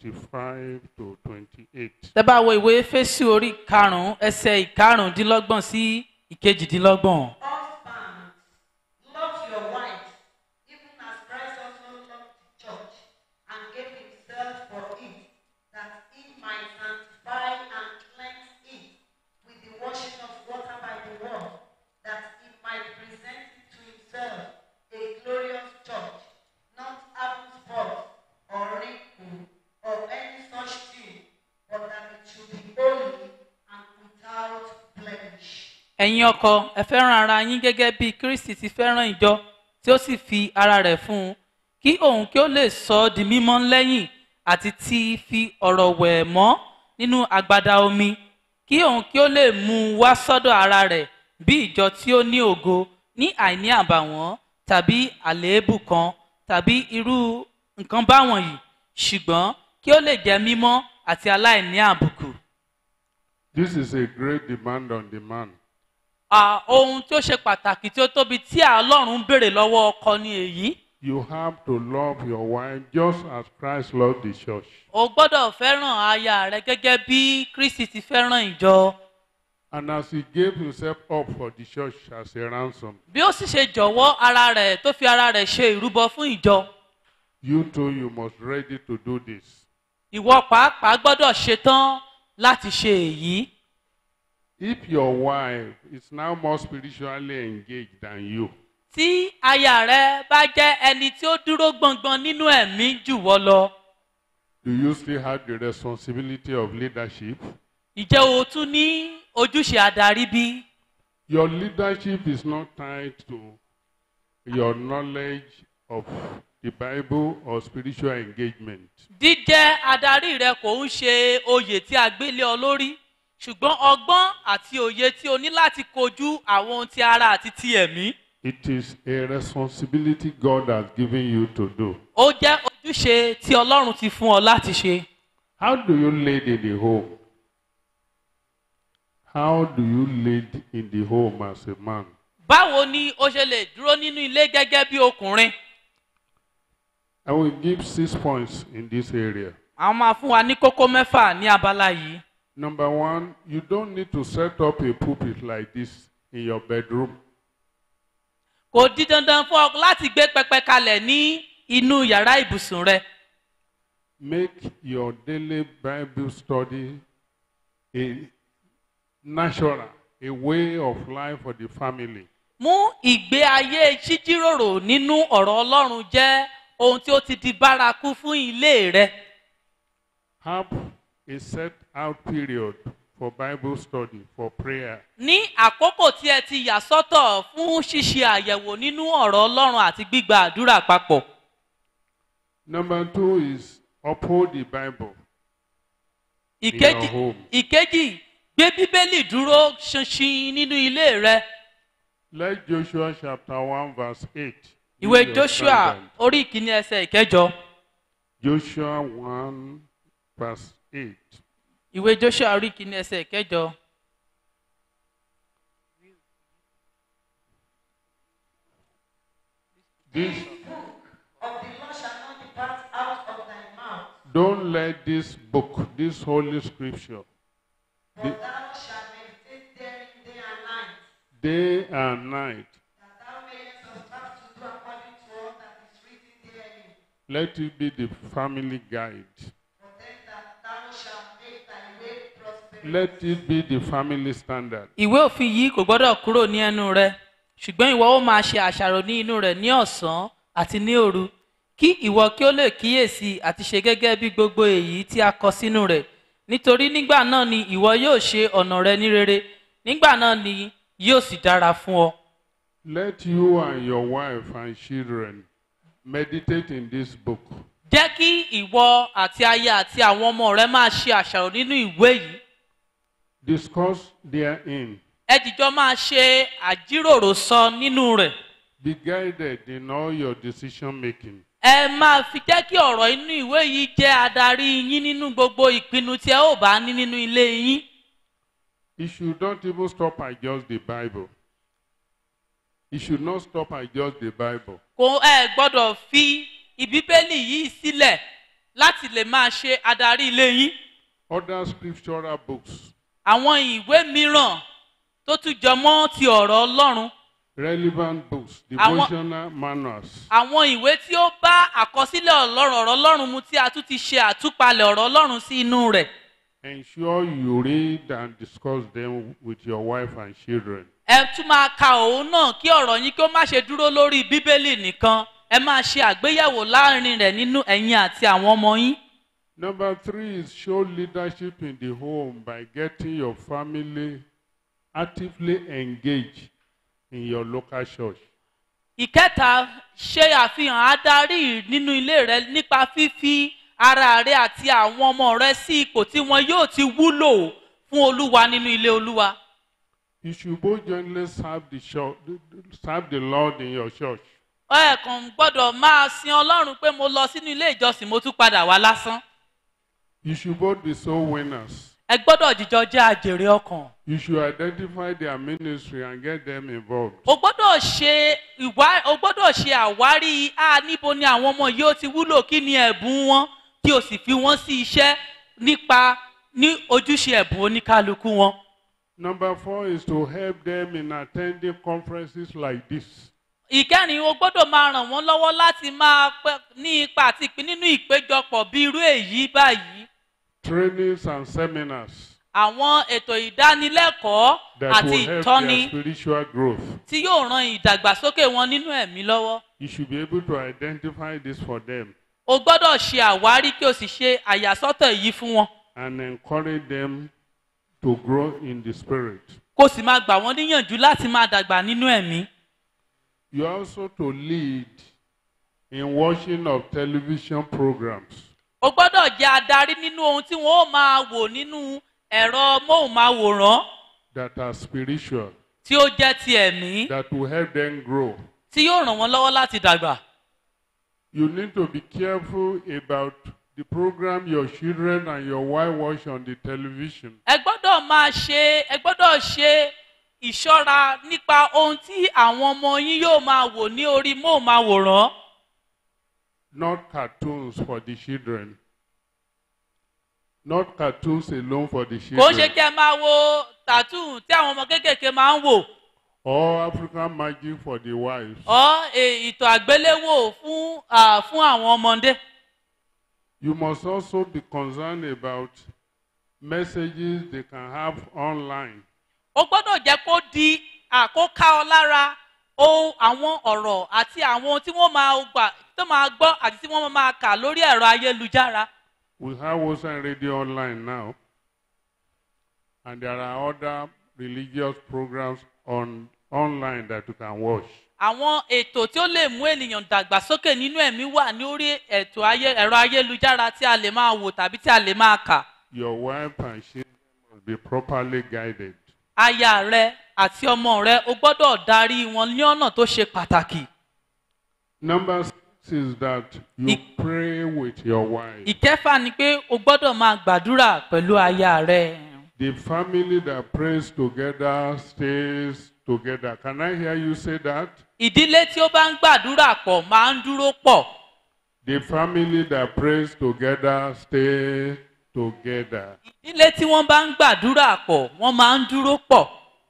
25 to 28, tẹ́ bá wo ìwé fésù orí karùn-ún ẹsẹ̀ ìkarùndínlọ́gbọ̀n sí ìkejìdínlọ́gbọ̀n. Husbands, love your wives, even as Christ also loved the church and gave himself for it, that he might sanctify and cleanse it with the washing of water by the word, that he might present it to himself a glorious church, not having spot or wrinkle or any such thing, but that it should be holy and without blemish. ẹ̀yin ọkọ ẹ fẹ́ràn ara yín gẹ́gẹ́ bí kristi ti fẹ́ràn ìjọ tí ó sì fi ara rẹ̀ fún un kí òun kí ó lè sọ ọ́ di mímọ́ lẹ́yìn àti ti fi ọ̀rọ̀ wẹ̀ ẹ́ mọ́ nínú agbada omi kí òun kí ó lè mú un wá sọ́dọ̀ ara rẹ̀ bí ìjọ tí ó ní ògo ní àìní àbàwọ́n tàbí àléébù kan tàbí irú nǹkan báwọ̀nyí ṣùgbọ́n kí ó lè jẹ́ mímọ́ àti aláìní àbùkù. this is a great demand on the man. À, ohun tí ó ṣe pàtàkì tí ó tóbi tí ọlọ́run ń béèrè lọ́wọ́ ọkọ ni èyí. You have to love your wife just as Christ loved the church. o gbọ́dọ̀ fẹ́ràn aya rẹ gẹ́gẹ́ bí kristi ti fẹ́ràn ìjọ. And as he gave himself up for the church as a ransom, bí ó sì ṣe jọ̀wọ́ ara rẹ̀ tó fi ara rẹ̀ ṣe ìrúbọ fún ìjọ. you too, you must ready to do this. ìwọ pàápàá gbọ́dọ̀ ṣetán láti ṣe èyí. If your wife is now more spiritually engaged than you, tí aya rẹ bá jẹ́ ẹni tí ó dúró gbọ̀ngbọ̀n nínú ẹ̀mí jù wọ́ lọ. do you still have the responsibility of leadership? ìjẹ́ o tún ní ojúṣe adarí bí? Your leadership is not tied to your knowledge of the Bible or spiritual engagement. jíjẹ́ adarí rẹ kò ń ṣe oyè tí a gbélé ọ lórí ṣùgbọ́n ọgbọ́n àti òye tí o ní láti kojú àwọn ohun ti ara àti ti ẹ̀mí. It is a responsibility God has given you to do. ó jẹ́ ojúṣe tí ọlọ́run ti fún ọ láti ṣe. How do you lead in the home? How do you lead in the home as a man? báwo ni o ṣe lè dúró nínú ilé gẹ́gẹ́ bí ọkùnrin? I will give six points in this area. àwọn máa fún wa ní kókó mẹ́fà ní abala yìí. Number one, you don't need to set up a pulpit like this in your bedroom. kò di dandan fún ọ láti gbé pẹpẹ kalẹ̀ ní inú yàrá ibùsùn rẹ. Make your daily Bible study a natural, a way of life for the family. mú ìgbé ayé jíjíròrò nínú ọ̀rọ̀ ọlọ́run jẹ́ ohun tí ó ti di bárakú fún ilé rẹ. Have a set out period for Bible study, for prayer. ní àkókò tí ẹ ti yà sọ́tọ̀ fún ṣíṣe àyẹ̀wò nínú ọ̀rọ̀ ọlọ́run àti gbígba àdúrà papọ̀. Number two is uphold the Bible. ìkejì your home. ìkejì gbé bíbélì dúró ṣinṣin nínú ilé rẹ. Let Joshua chapter 1 verse 8. be ìwé your joshua standard. orí ìkíní ẹsẹ̀ ìkẹjọ. Joshua 1 verse 8. ìwé joshua orí ìkíní ẹsẹ̀ ìkẹjọ. This of the law shall not depart out of thy mouth, don't let this book, this holy scripture, but The- thou shalt meditate therein day and night, day and night, that thou mayest observe to do according to all that is written therein. let it be the family guide. For then that thou shalt make thy way prosperous. Let it be the family standard. ìwé òfin yìí kò gbọ́dọ̀ kúrò ní ẹnu rẹ ṣùgbọ́n ìwọ ó máa ṣe àṣàrò ní inú rẹ̀ ní ọ̀sán àti ní òru kí ìwọ kí ó lè kíyèsí àti ṣe gẹ́gẹ́ bí gbogbo èyí tí a kọ sínú rẹ̀ nítorí nígbà náà ni ìwọ yóò ṣe ọ̀nà rẹ ní rere nígbà náà ni yóò sì dára fún ọ. Let you and your wife and children meditate in this book. jẹ́ kí ìwọ àti aya àti àwọn ọmọ rẹ máa ṣe àṣàrò nínú ìwé yìí Discuss therein. ẹ dìjọ máa ṣe àjíròrò sọ nínú rẹ̀ Be guided in all your decision making. ẹ máa fi jẹ́ kí ọ̀rọ̀ inú ìwé yìí jẹ́ adarí yín nínú gbogbo ìpinnu tí ẹ ó bá ní nínú ilé yín. It should not even stop at just the Bible. It should not stop at just the Bible. kò ẹ gbọ́dọ̀ fi ìbíbélì yìí sílẹ̀ láti lè máa ṣe adarí ilé yín Other scriptural books, àwọn ìwé mìíràn tó tún jọ mọ́ ti ọ̀rọ̀ ọlọ́run relevant books, Àwọn- devotional manuals, àwọn ìwé tí ó bá àkọsílẹ̀ ọlọ́run ọ̀rọ̀ ọlọ́run mu tí a tún ti ṣe àtúpalẹ̀ ọ̀rọ̀ ọlọ́run sí inú rẹ̀ ensure you read and discuss them with your wife and children. ẹ tún máa ka òun náà kí ọ̀rọ̀ yín kí ó má ṣe dúró lórí bíbélì nìkan ẹ máa ṣe àgbéyẹ̀wò láàrin rẹ̀ nínú ẹ̀yin àti àwọn ọmọ yín. Number three is show leadership in the home by getting your family actively engaged in your local church. ìkẹta ṣe àfihàn adarí nínú ilé rẹ nípa fífi ara rẹ àti àwọn ọmọ rẹ sí ipò tí wọn yóò ti wúlò fún olúwa nínú ilé olúwa. You should both jointly serve the, church, serve the Lord in your church. ẹ kàn gbọ́dọ̀ máa sin ọlọ́run pé mo lọ sínú ilé ìjọsìn mo tún padà wá lásán. You should both be soul winners. ẹ gbọ́dọ̀ jíjọ jẹ́ àjèrè ọkàn. You should identify their ministry and get them involved. o gbọ́dọ̀ ṣe ìwá o gbọ́dọ̀ ṣe àwárí a níbo ni àwọn ọmọ yìí ó ti wúlò kí ni ẹ̀bùn wọn kí o sì fi wọ́n sí iṣẹ́ nípa ní ojúṣe ẹ̀bùn oníkálukú wọn. Number four is to help them in attending conferences like this. ìkẹrin o gbọ́dọ̀ máa ràn wọ́n lọ́wọ́ láti máa pẹ́ ní ipa àti ìpín nínú ìpéjọpọ̀ bí irú èyí báyìí. trainings and seminars àwọn ètò ìdánilẹ́kọ̀ọ́ that àti will help ìtọ́ni their spiritual growth. tí yóò ran ìdàgbàsókè wọn nínú ẹ̀mí lọ́wọ́. You should be able to identify this for them o gbọ́dọ̀ ṣe àwárí kí o sì ṣe àyàsọ́tọ̀ yìí fún wọn. and encourage them to grow in the spirit. kó o sì máa gbà wọ́n níyànjú láti máa dàgbà nínú ẹ̀mí. You are also to lead in watching of television programs o gbọ́dọ̀ jẹ́ adarí nínú ohun tí wọ́n ó máa wò nínú ẹ̀rọ móhùnmáwòrán that are spiritual, tí ó jẹ́ ti ẹ̀mí that will help them grow. tí yóò ràn wọ́n lọ́wọ́ láti dàgbà. You need to be careful about the program your children and your wife watch on the television. ẹ gbọ́dọ̀ máa ṣe ẹ gbọ́dọ̀ ṣe ìṣọ́ra nípa ohun tí àwọn ọmọ yín yóò máa wò ní orí móhùnmáwòrán. not cartoons for the children. Not cartoons alone for the kò ń ṣe children. kí ẹ máa wo tàtú tí àwọn ọmọ kéékèèké máa ń wò Or African magic for the wives. ọ́ e- ìtàn àgbéléwò fún à, fún àwọn ọmọdé. You must also be concerned about messages they can have online. o gbọ́dọ̀ jẹ́ kó di àkóká ọ lára ohun àwọn ọ̀rọ̀ àti àwọn ohun tí wọ́n máa gbà tó máa gbọ́ àti tí wọ́n máa kà lórí ẹ̀rọ ayélujára. We have Ocean Radio online now. And there are other religious programs on online that you can watch. àwọn ètò tí ó lè mú ènìyàn dàgbàsókè nínú ẹ̀mí wà ní orí ètò ayé ẹ̀rọ ayélujára tí a lè máa wò tàbí tí a lè máa kà. Your wife and children must be properly guided. aya rẹ àti ọmọ rẹ o gbọ́dọ̀ darí wọn ní ọ̀nà tó ṣe pàtàkì. Number six is that you Ik- pray with your wife. ìkẹfà ni pé o gbọ́dọ̀ máa gbàdúrà pẹ̀lú aya rẹ. The family that prays together stays together. Can I hear you say that? ìdílé tí ó bá ń gbàdúrà pọ̀ máa ń dúró pọ̀. The family that prays together stays together. ìdílé tí wọ́n bá ń gbàdúrà pọ̀ wọ́n máa ń dúró pọ̀.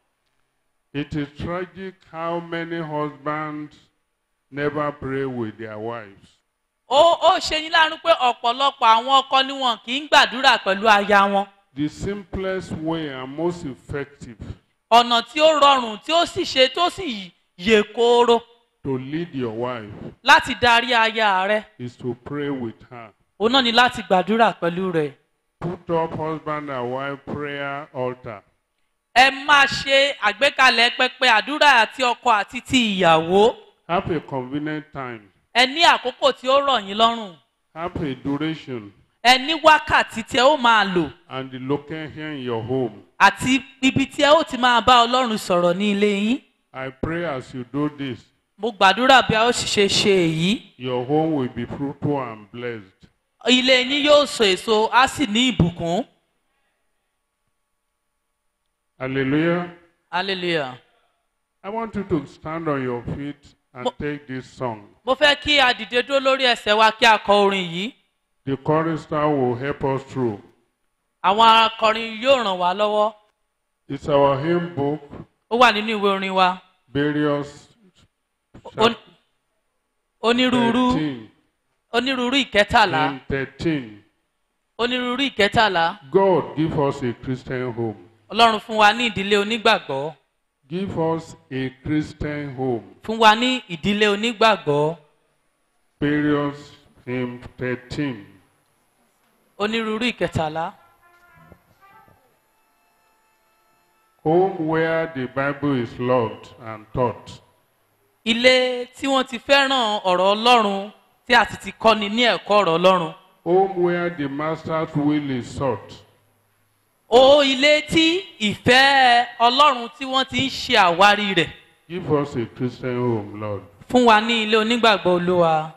It is tragic how many husbands never pray with their wives. ó ó ṣe ní láàánú pé ọ̀pọ̀lọpọ̀ àwọn ọkọ ni wọn kì í gbàdúrà pẹ̀lú aya wọn. The simplest way and most effective ọ̀nà tí ó rọrùn tí ó sì ṣe tó sì yè kooro to lead your wife láti darí aya rẹ is to pray with her. òun náà ni láti gbàdúrà pẹ̀lú rẹ̀. Put up husband and wife prayer altar. ẹ máa ṣe àgbékalẹ̀ pẹpẹ àdúrà àti ọkọ àti ti ìyàwó. Have a convenient time. ẹ ní àkókò tí ó rọ̀ yín lọ́rùn. Have a duration ẹ ní wákàtí tí ẹ ó máa lò and the location in your home. àti ibi tí ẹ ó ti máa bá ọlọ́run sọ̀rọ̀ ní ilé yín. I pray as you do this, mo gbàdúrà bí a ó sì ṣe ṣe èyí. your home will be fruitful and blessed. ilé yín yóò so èso á sì ní ìbùkún. Hallelujah. hallelujah. I want you to stand on your feet and Mo- take this song. mo fẹ́ kí a dìde dúró lórí ẹsẹ̀ wa kí a kọ orin yìí The chorister will help us through. àwọn akọrin yóò ràn wá lọ́wọ́ It's our hymn book, ó wà nínú ìwé orin wa various On- onírúurú 13, onírúurú ìkẹtàlá hymn 13. onírúurú ìkẹtàlá God give us a Christian home. ọlọ́run fún wa ní ìdílé onígbàgbọ́ Give us a Christian home. fún wa ní ìdílé onígbàgbọ́ Various hymn 13. onírúurú ìkẹtàlá Home where the Bible is loved and taught. ilé tí wọ́n ti fẹ́ràn ọ̀rọ̀ ọlọ́run tí a sì ti kọ́ni ní ẹ̀kọ́ ọ̀rọ̀ ọlọ́run Home where the master's will is sought. o ilé tí ìfẹ́ ọlọ́run tí wọ́n ti ń ṣe àwárí rẹ̀ Give us a Christian home, Lord. fún wa ní ilé onígbàgbọ́ olúwa.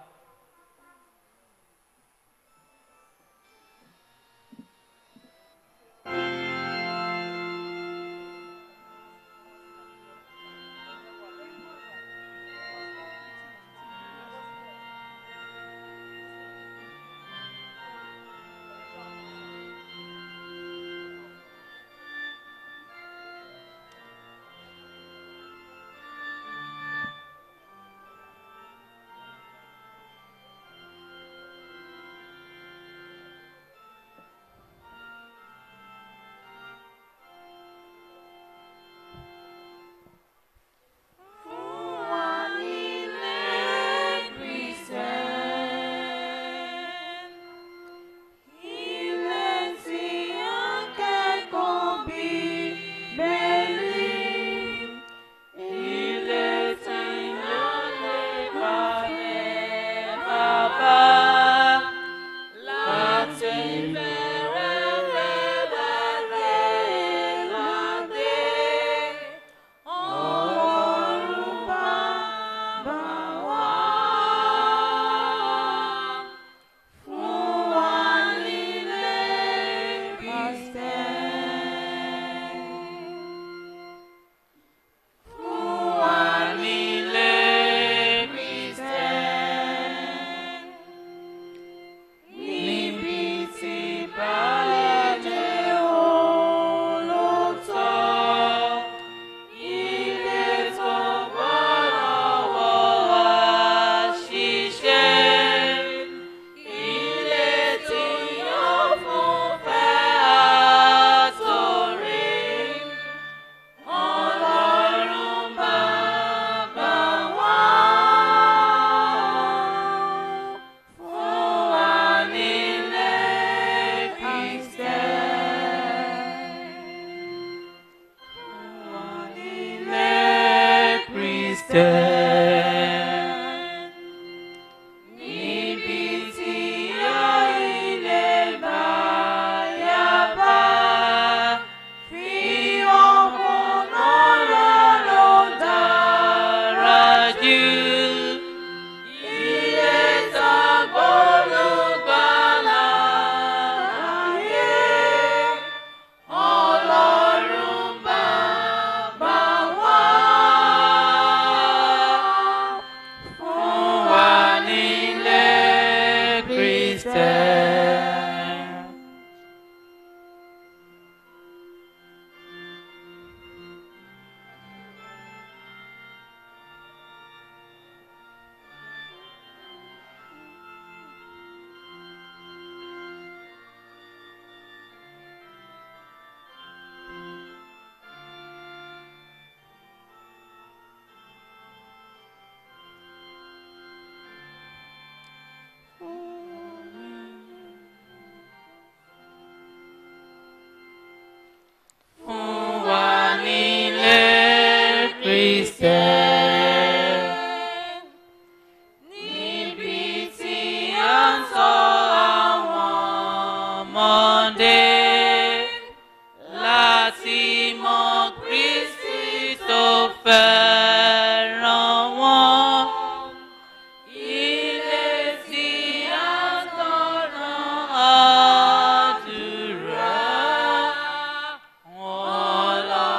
Ọlọ́run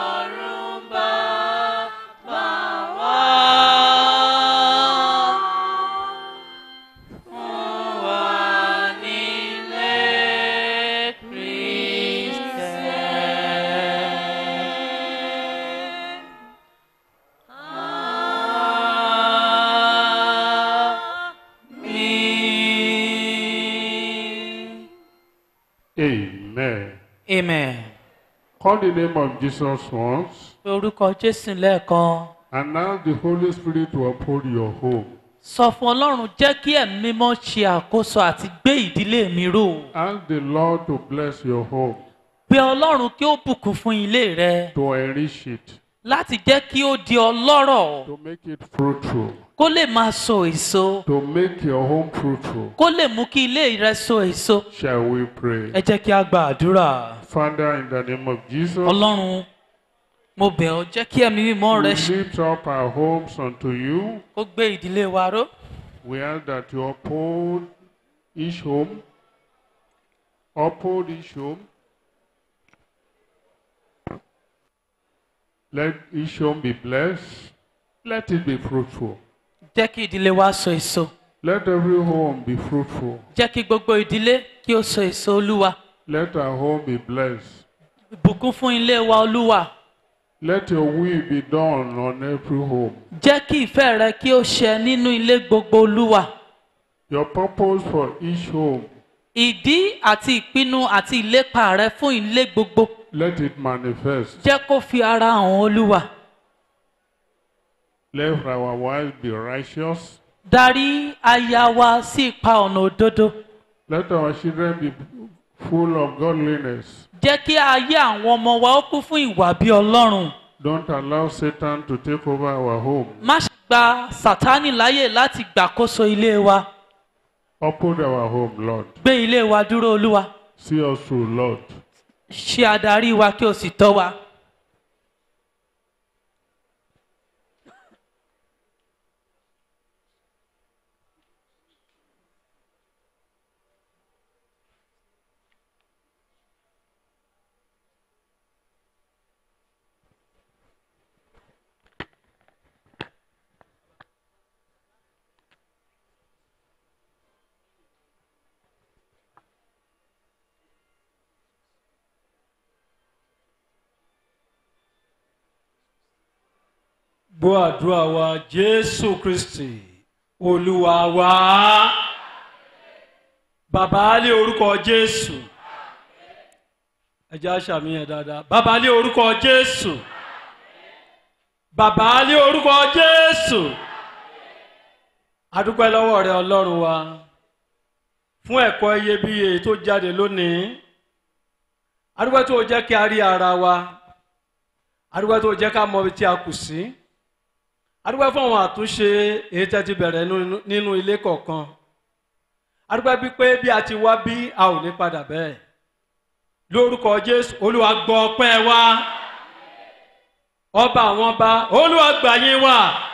Amen. amen. Call the name of Jesus once, pé orúkọ jésù lẹ́ẹ̀kan and ask the Holy Spirit to uphold your home. sọ fún ọlọ́run jẹ́ kí ẹ̀mí mímọ́ ṣe àkóso àti gbé ìdílé mi ró Ask the Lord to bless your home, pé ọlọ́run kí ó bùkún fún ilé rẹ to enrich it, láti jẹ́ kí ó di ọlọ́rọ̀ to make it fruitful, kó lè máa so èso to make your home fruitful. kó lè mú kí ilé rẹ so èso Shall we pray? ẹ jẹ́ kí a gba àdúrà Father, in the name of Jesus, ọlọ́run mo bẹ̀ ọ́ jẹ́ kí ẹ̀mí mímọ́ rẹ we ṣe lift up our homes unto you. kó gbé ìdílé wa ró We ask that you uphold each home, uphold each home. Let each home be blessed. Let it be fruitful. jẹ́ kí ìdílé wa so èso Let every home be fruitful. jẹ́ kí gbogbo ìdílé kí ó so èso olúwa Let our home be blessed. bùkún fún ilé wa olúwa Let your will be done on every home. jẹ́ kí ìfẹ́ rẹ kí ó ṣẹ nínú ilé gbogbo olúwa Your purpose for each home, ìdí àti ìpinnu àti ìlépa rẹ fún ilé gbogbo let it manifest. jẹ́ kó fi ara hàn olúwa Let our wives be righteous. darí aya wa sí ipa ọ̀nà òdodo Let our children be full of godliness. jẹ́ kí ayé àwọn ọmọ wa ó kún fún ìwà bí ọlọ́run Don't allow Satan to take over our home. má ṣe gba sátánì láyè láti gbàkóso ilé wa Uphold our home, Lord. gbé ilé wa dúró olúwa See us through, Lord. ṣe adarí wa kí o sì tọ́ wa. gbọ́ àdúrà wa jésù kristi olúwa wa bàbá lé orúkọ jésù ẹjẹ aṣàmìyàn dáadáa bàbá lé orúkọ jésù bàbá lé orúkọ jésù adúpẹ́ lọ́wọ́ rẹ ọlọ́run wa fún ẹ̀kọ́ iyebíye tó jáde lónìí adúpẹ́ tó jẹ́ kí a rí ara wa adúpẹ́ tó jẹ́ ká mọ ibi tí a kù sí adúpẹ́ fún àwọn àtúnṣe èyí tẹ́ ti bẹ̀rẹ̀ nínú- nínú ilé kọ̀ọ̀kan adúpẹ́ bí pé bí a ti wá bí a ò ní padà bẹ́ẹ̀ lórúkọ jésù olúwa gbọ́ ọpẹ́ wa ọba àwọn ọba olúwa gbà yín wá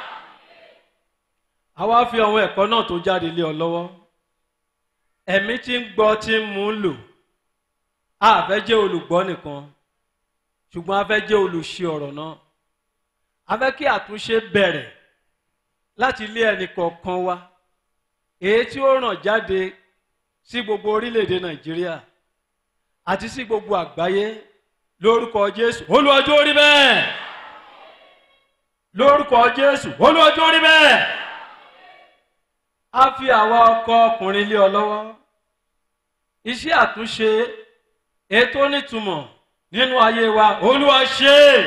àwa fi àwọn ẹ̀kọ́ náà tó jáde lé ọ lọ́wọ́ ẹ̀mí tí ń gbọ́ tí ń mú lò a fẹ́ jẹ́ olùgbọ́ nìkan ṣùgbọ́n a fẹ́ jẹ́ olùṣe ọ̀rọ̀ náà a fẹ́ kí àtúnṣe bẹ̀rẹ̀ láti ilé ẹnì kọ̀ọ̀kan wa èyí tí ó ràn jáde sí gbogbo orílẹ̀-èdè nàìjíríà àti sí gbogbo àgbáyé lórúkọ jésù olùwàjò rí bẹ́ẹ̀ lórúkọ jésù olùwàjò rí bẹ́ẹ̀ a fi àwa ọkọ ọkùnrin lé ọ lọ́wọ́ iṣẹ́ àtúnṣe ètò nítumọ̀ nínú ayé wa olúwa ṣe é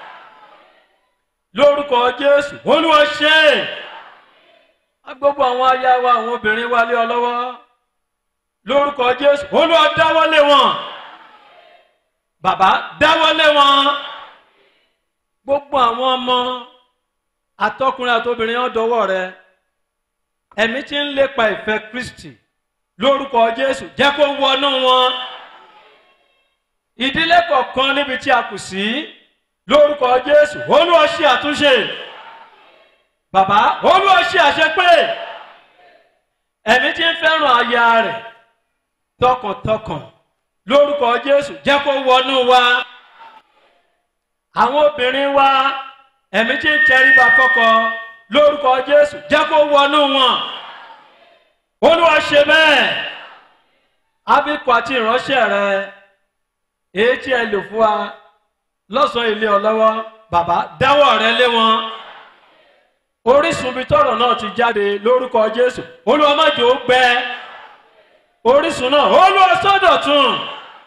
lórúkọ jésù olúwa ṣe é a gbogbo àwọn aya wa àwọn obìnrin wa lé ọ lọ́wọ́ lórúkọ jésù olúwa dáwọ́lé wọn bàbá dáwọ́lé wọn gbogbo àwọn ọmọ àtọkùnrin àtobìnrin ọdọwọ rẹ ẹ̀mí tí ń lépa ìfẹ́ kristi lórúkọ jésù jẹ́ kó wọnú wọn ìdílé kọ̀ọ̀kan níbi tí a kù sí lórúkọ jésù olúwa ṣe àtúnṣe bàbá olúwa ṣe àṣepé ẹ̀mí tí ń fẹ́ràn aya rẹ̀ tọkàntọkàn lórúkọ jésù jẹ́ kó wọnú wa àwọn obìnrin wa ẹ̀mí tí ń tẹríba fọ́kọ lórúkọ jésù jẹ́ kó wọnú wọn olúwa ṣe bẹ́ẹ̀ abikọ àti ìránṣẹ́ rẹ èyí tí ẹ lò fún wa lọ́sàn-án ilé ọlọ́wọ́ bàbá dáwọ́ rẹ lé wọn orísun ibi tọrọ náà ti jáde lórúkọ jésù olúwa má jẹ́ ó gbẹ orísun náà olúwa sọ́dọ̀tun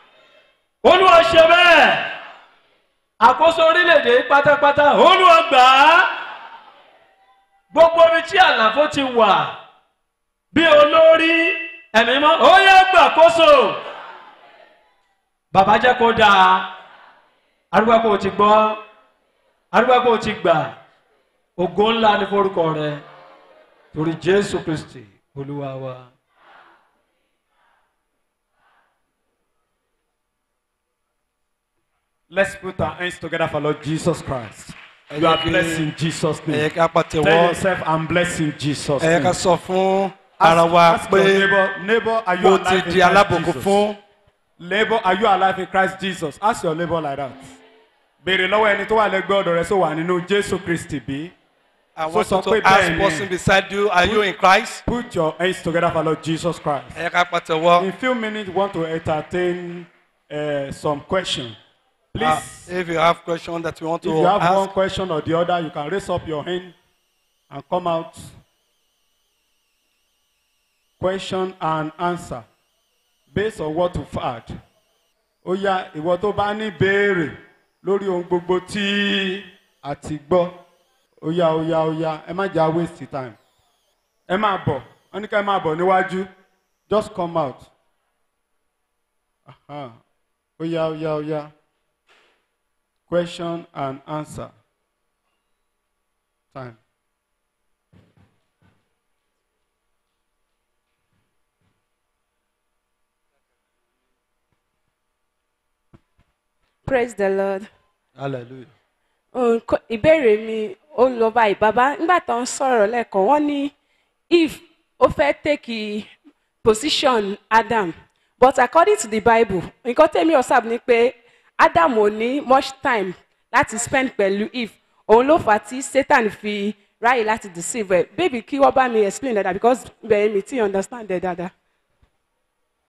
olúwa ṣe bẹ́ẹ̀ àkóso orílẹ̀-èdè yìí pátápátá olúwa gbà á gbogbo ibi tí àlàfo ti wà bí olórí ẹ̀mí mọ́ ó yẹ gbàkóso bàbá jẹ́ kó dáa arúgbó kò ti gbọ́ arúgbó kò ti gbà ògo ńlá ní forúkọ rẹ torí jésù kristi olúwa wa. Let's put our hands together for Lord Jesus Christ. Ẹ You are jẹ́ kí- blessed in Jesus' ẹ name. yẹ ká Tell pàtẹ́wọ́ yourself, I'm blessed in Jesus' ẹ yẹ ká name. sọ fún ara wa Ask your pé neighbor, neighbor, are you mo alive ti in di Christ alábòkú Jesus? fún Neighbor, are you alive in Christ Jesus? Ask your neighbor like that. Béèrè lọ́wọ́ ẹni tó wà lẹ́gbẹ́ ọ̀dọ̀ rẹ sọ wà nínú Jésù Kristi bí. I So want sọ you pé to ask bẹ́ẹ̀ ni. person beside you are you in Christ Put your hands together for Lord Jesus Christ. ẹ yẹ ká pàtẹ́wọ́ In few minutes, we want to entertain uh, some questions. Uh, Please, if you have question that you want if to you have one ask question or the other, you can raise up your hand and come out. Question and answer based on what you've heard. Ó yá ìwọ tó bá ní béèrè lórí ohun gbogbo tí a ti gbọ́. Ó yá ó yá ó yá ẹ má jà waste time. Ẹ máa bọ̀ wọ́n ní ká ẹ máa bọ̀ níwájú just come out. Aha. Ó yá ó yá ó yá. Question and answer. Time. praise the lord hallelujah Nǹkan- ìbéèrè mi ó lọ báyìí bàbá nígbà tó ń sọ̀rọ̀ lẹ́ẹ̀kan wọ́n ní if ó fẹ́ take position adam but according to the bible nǹkan tẹ́mi ọ̀sàb ni pé adam ò ní much time láti spend pẹ̀lú eve òun ló fà á tí satan fi ráyè láti deceive ẹ̀ baby kí wọ́n bá mi explain dáadáa because bẹ́ẹ̀ mi ti understand ẹ̀ dáadáa.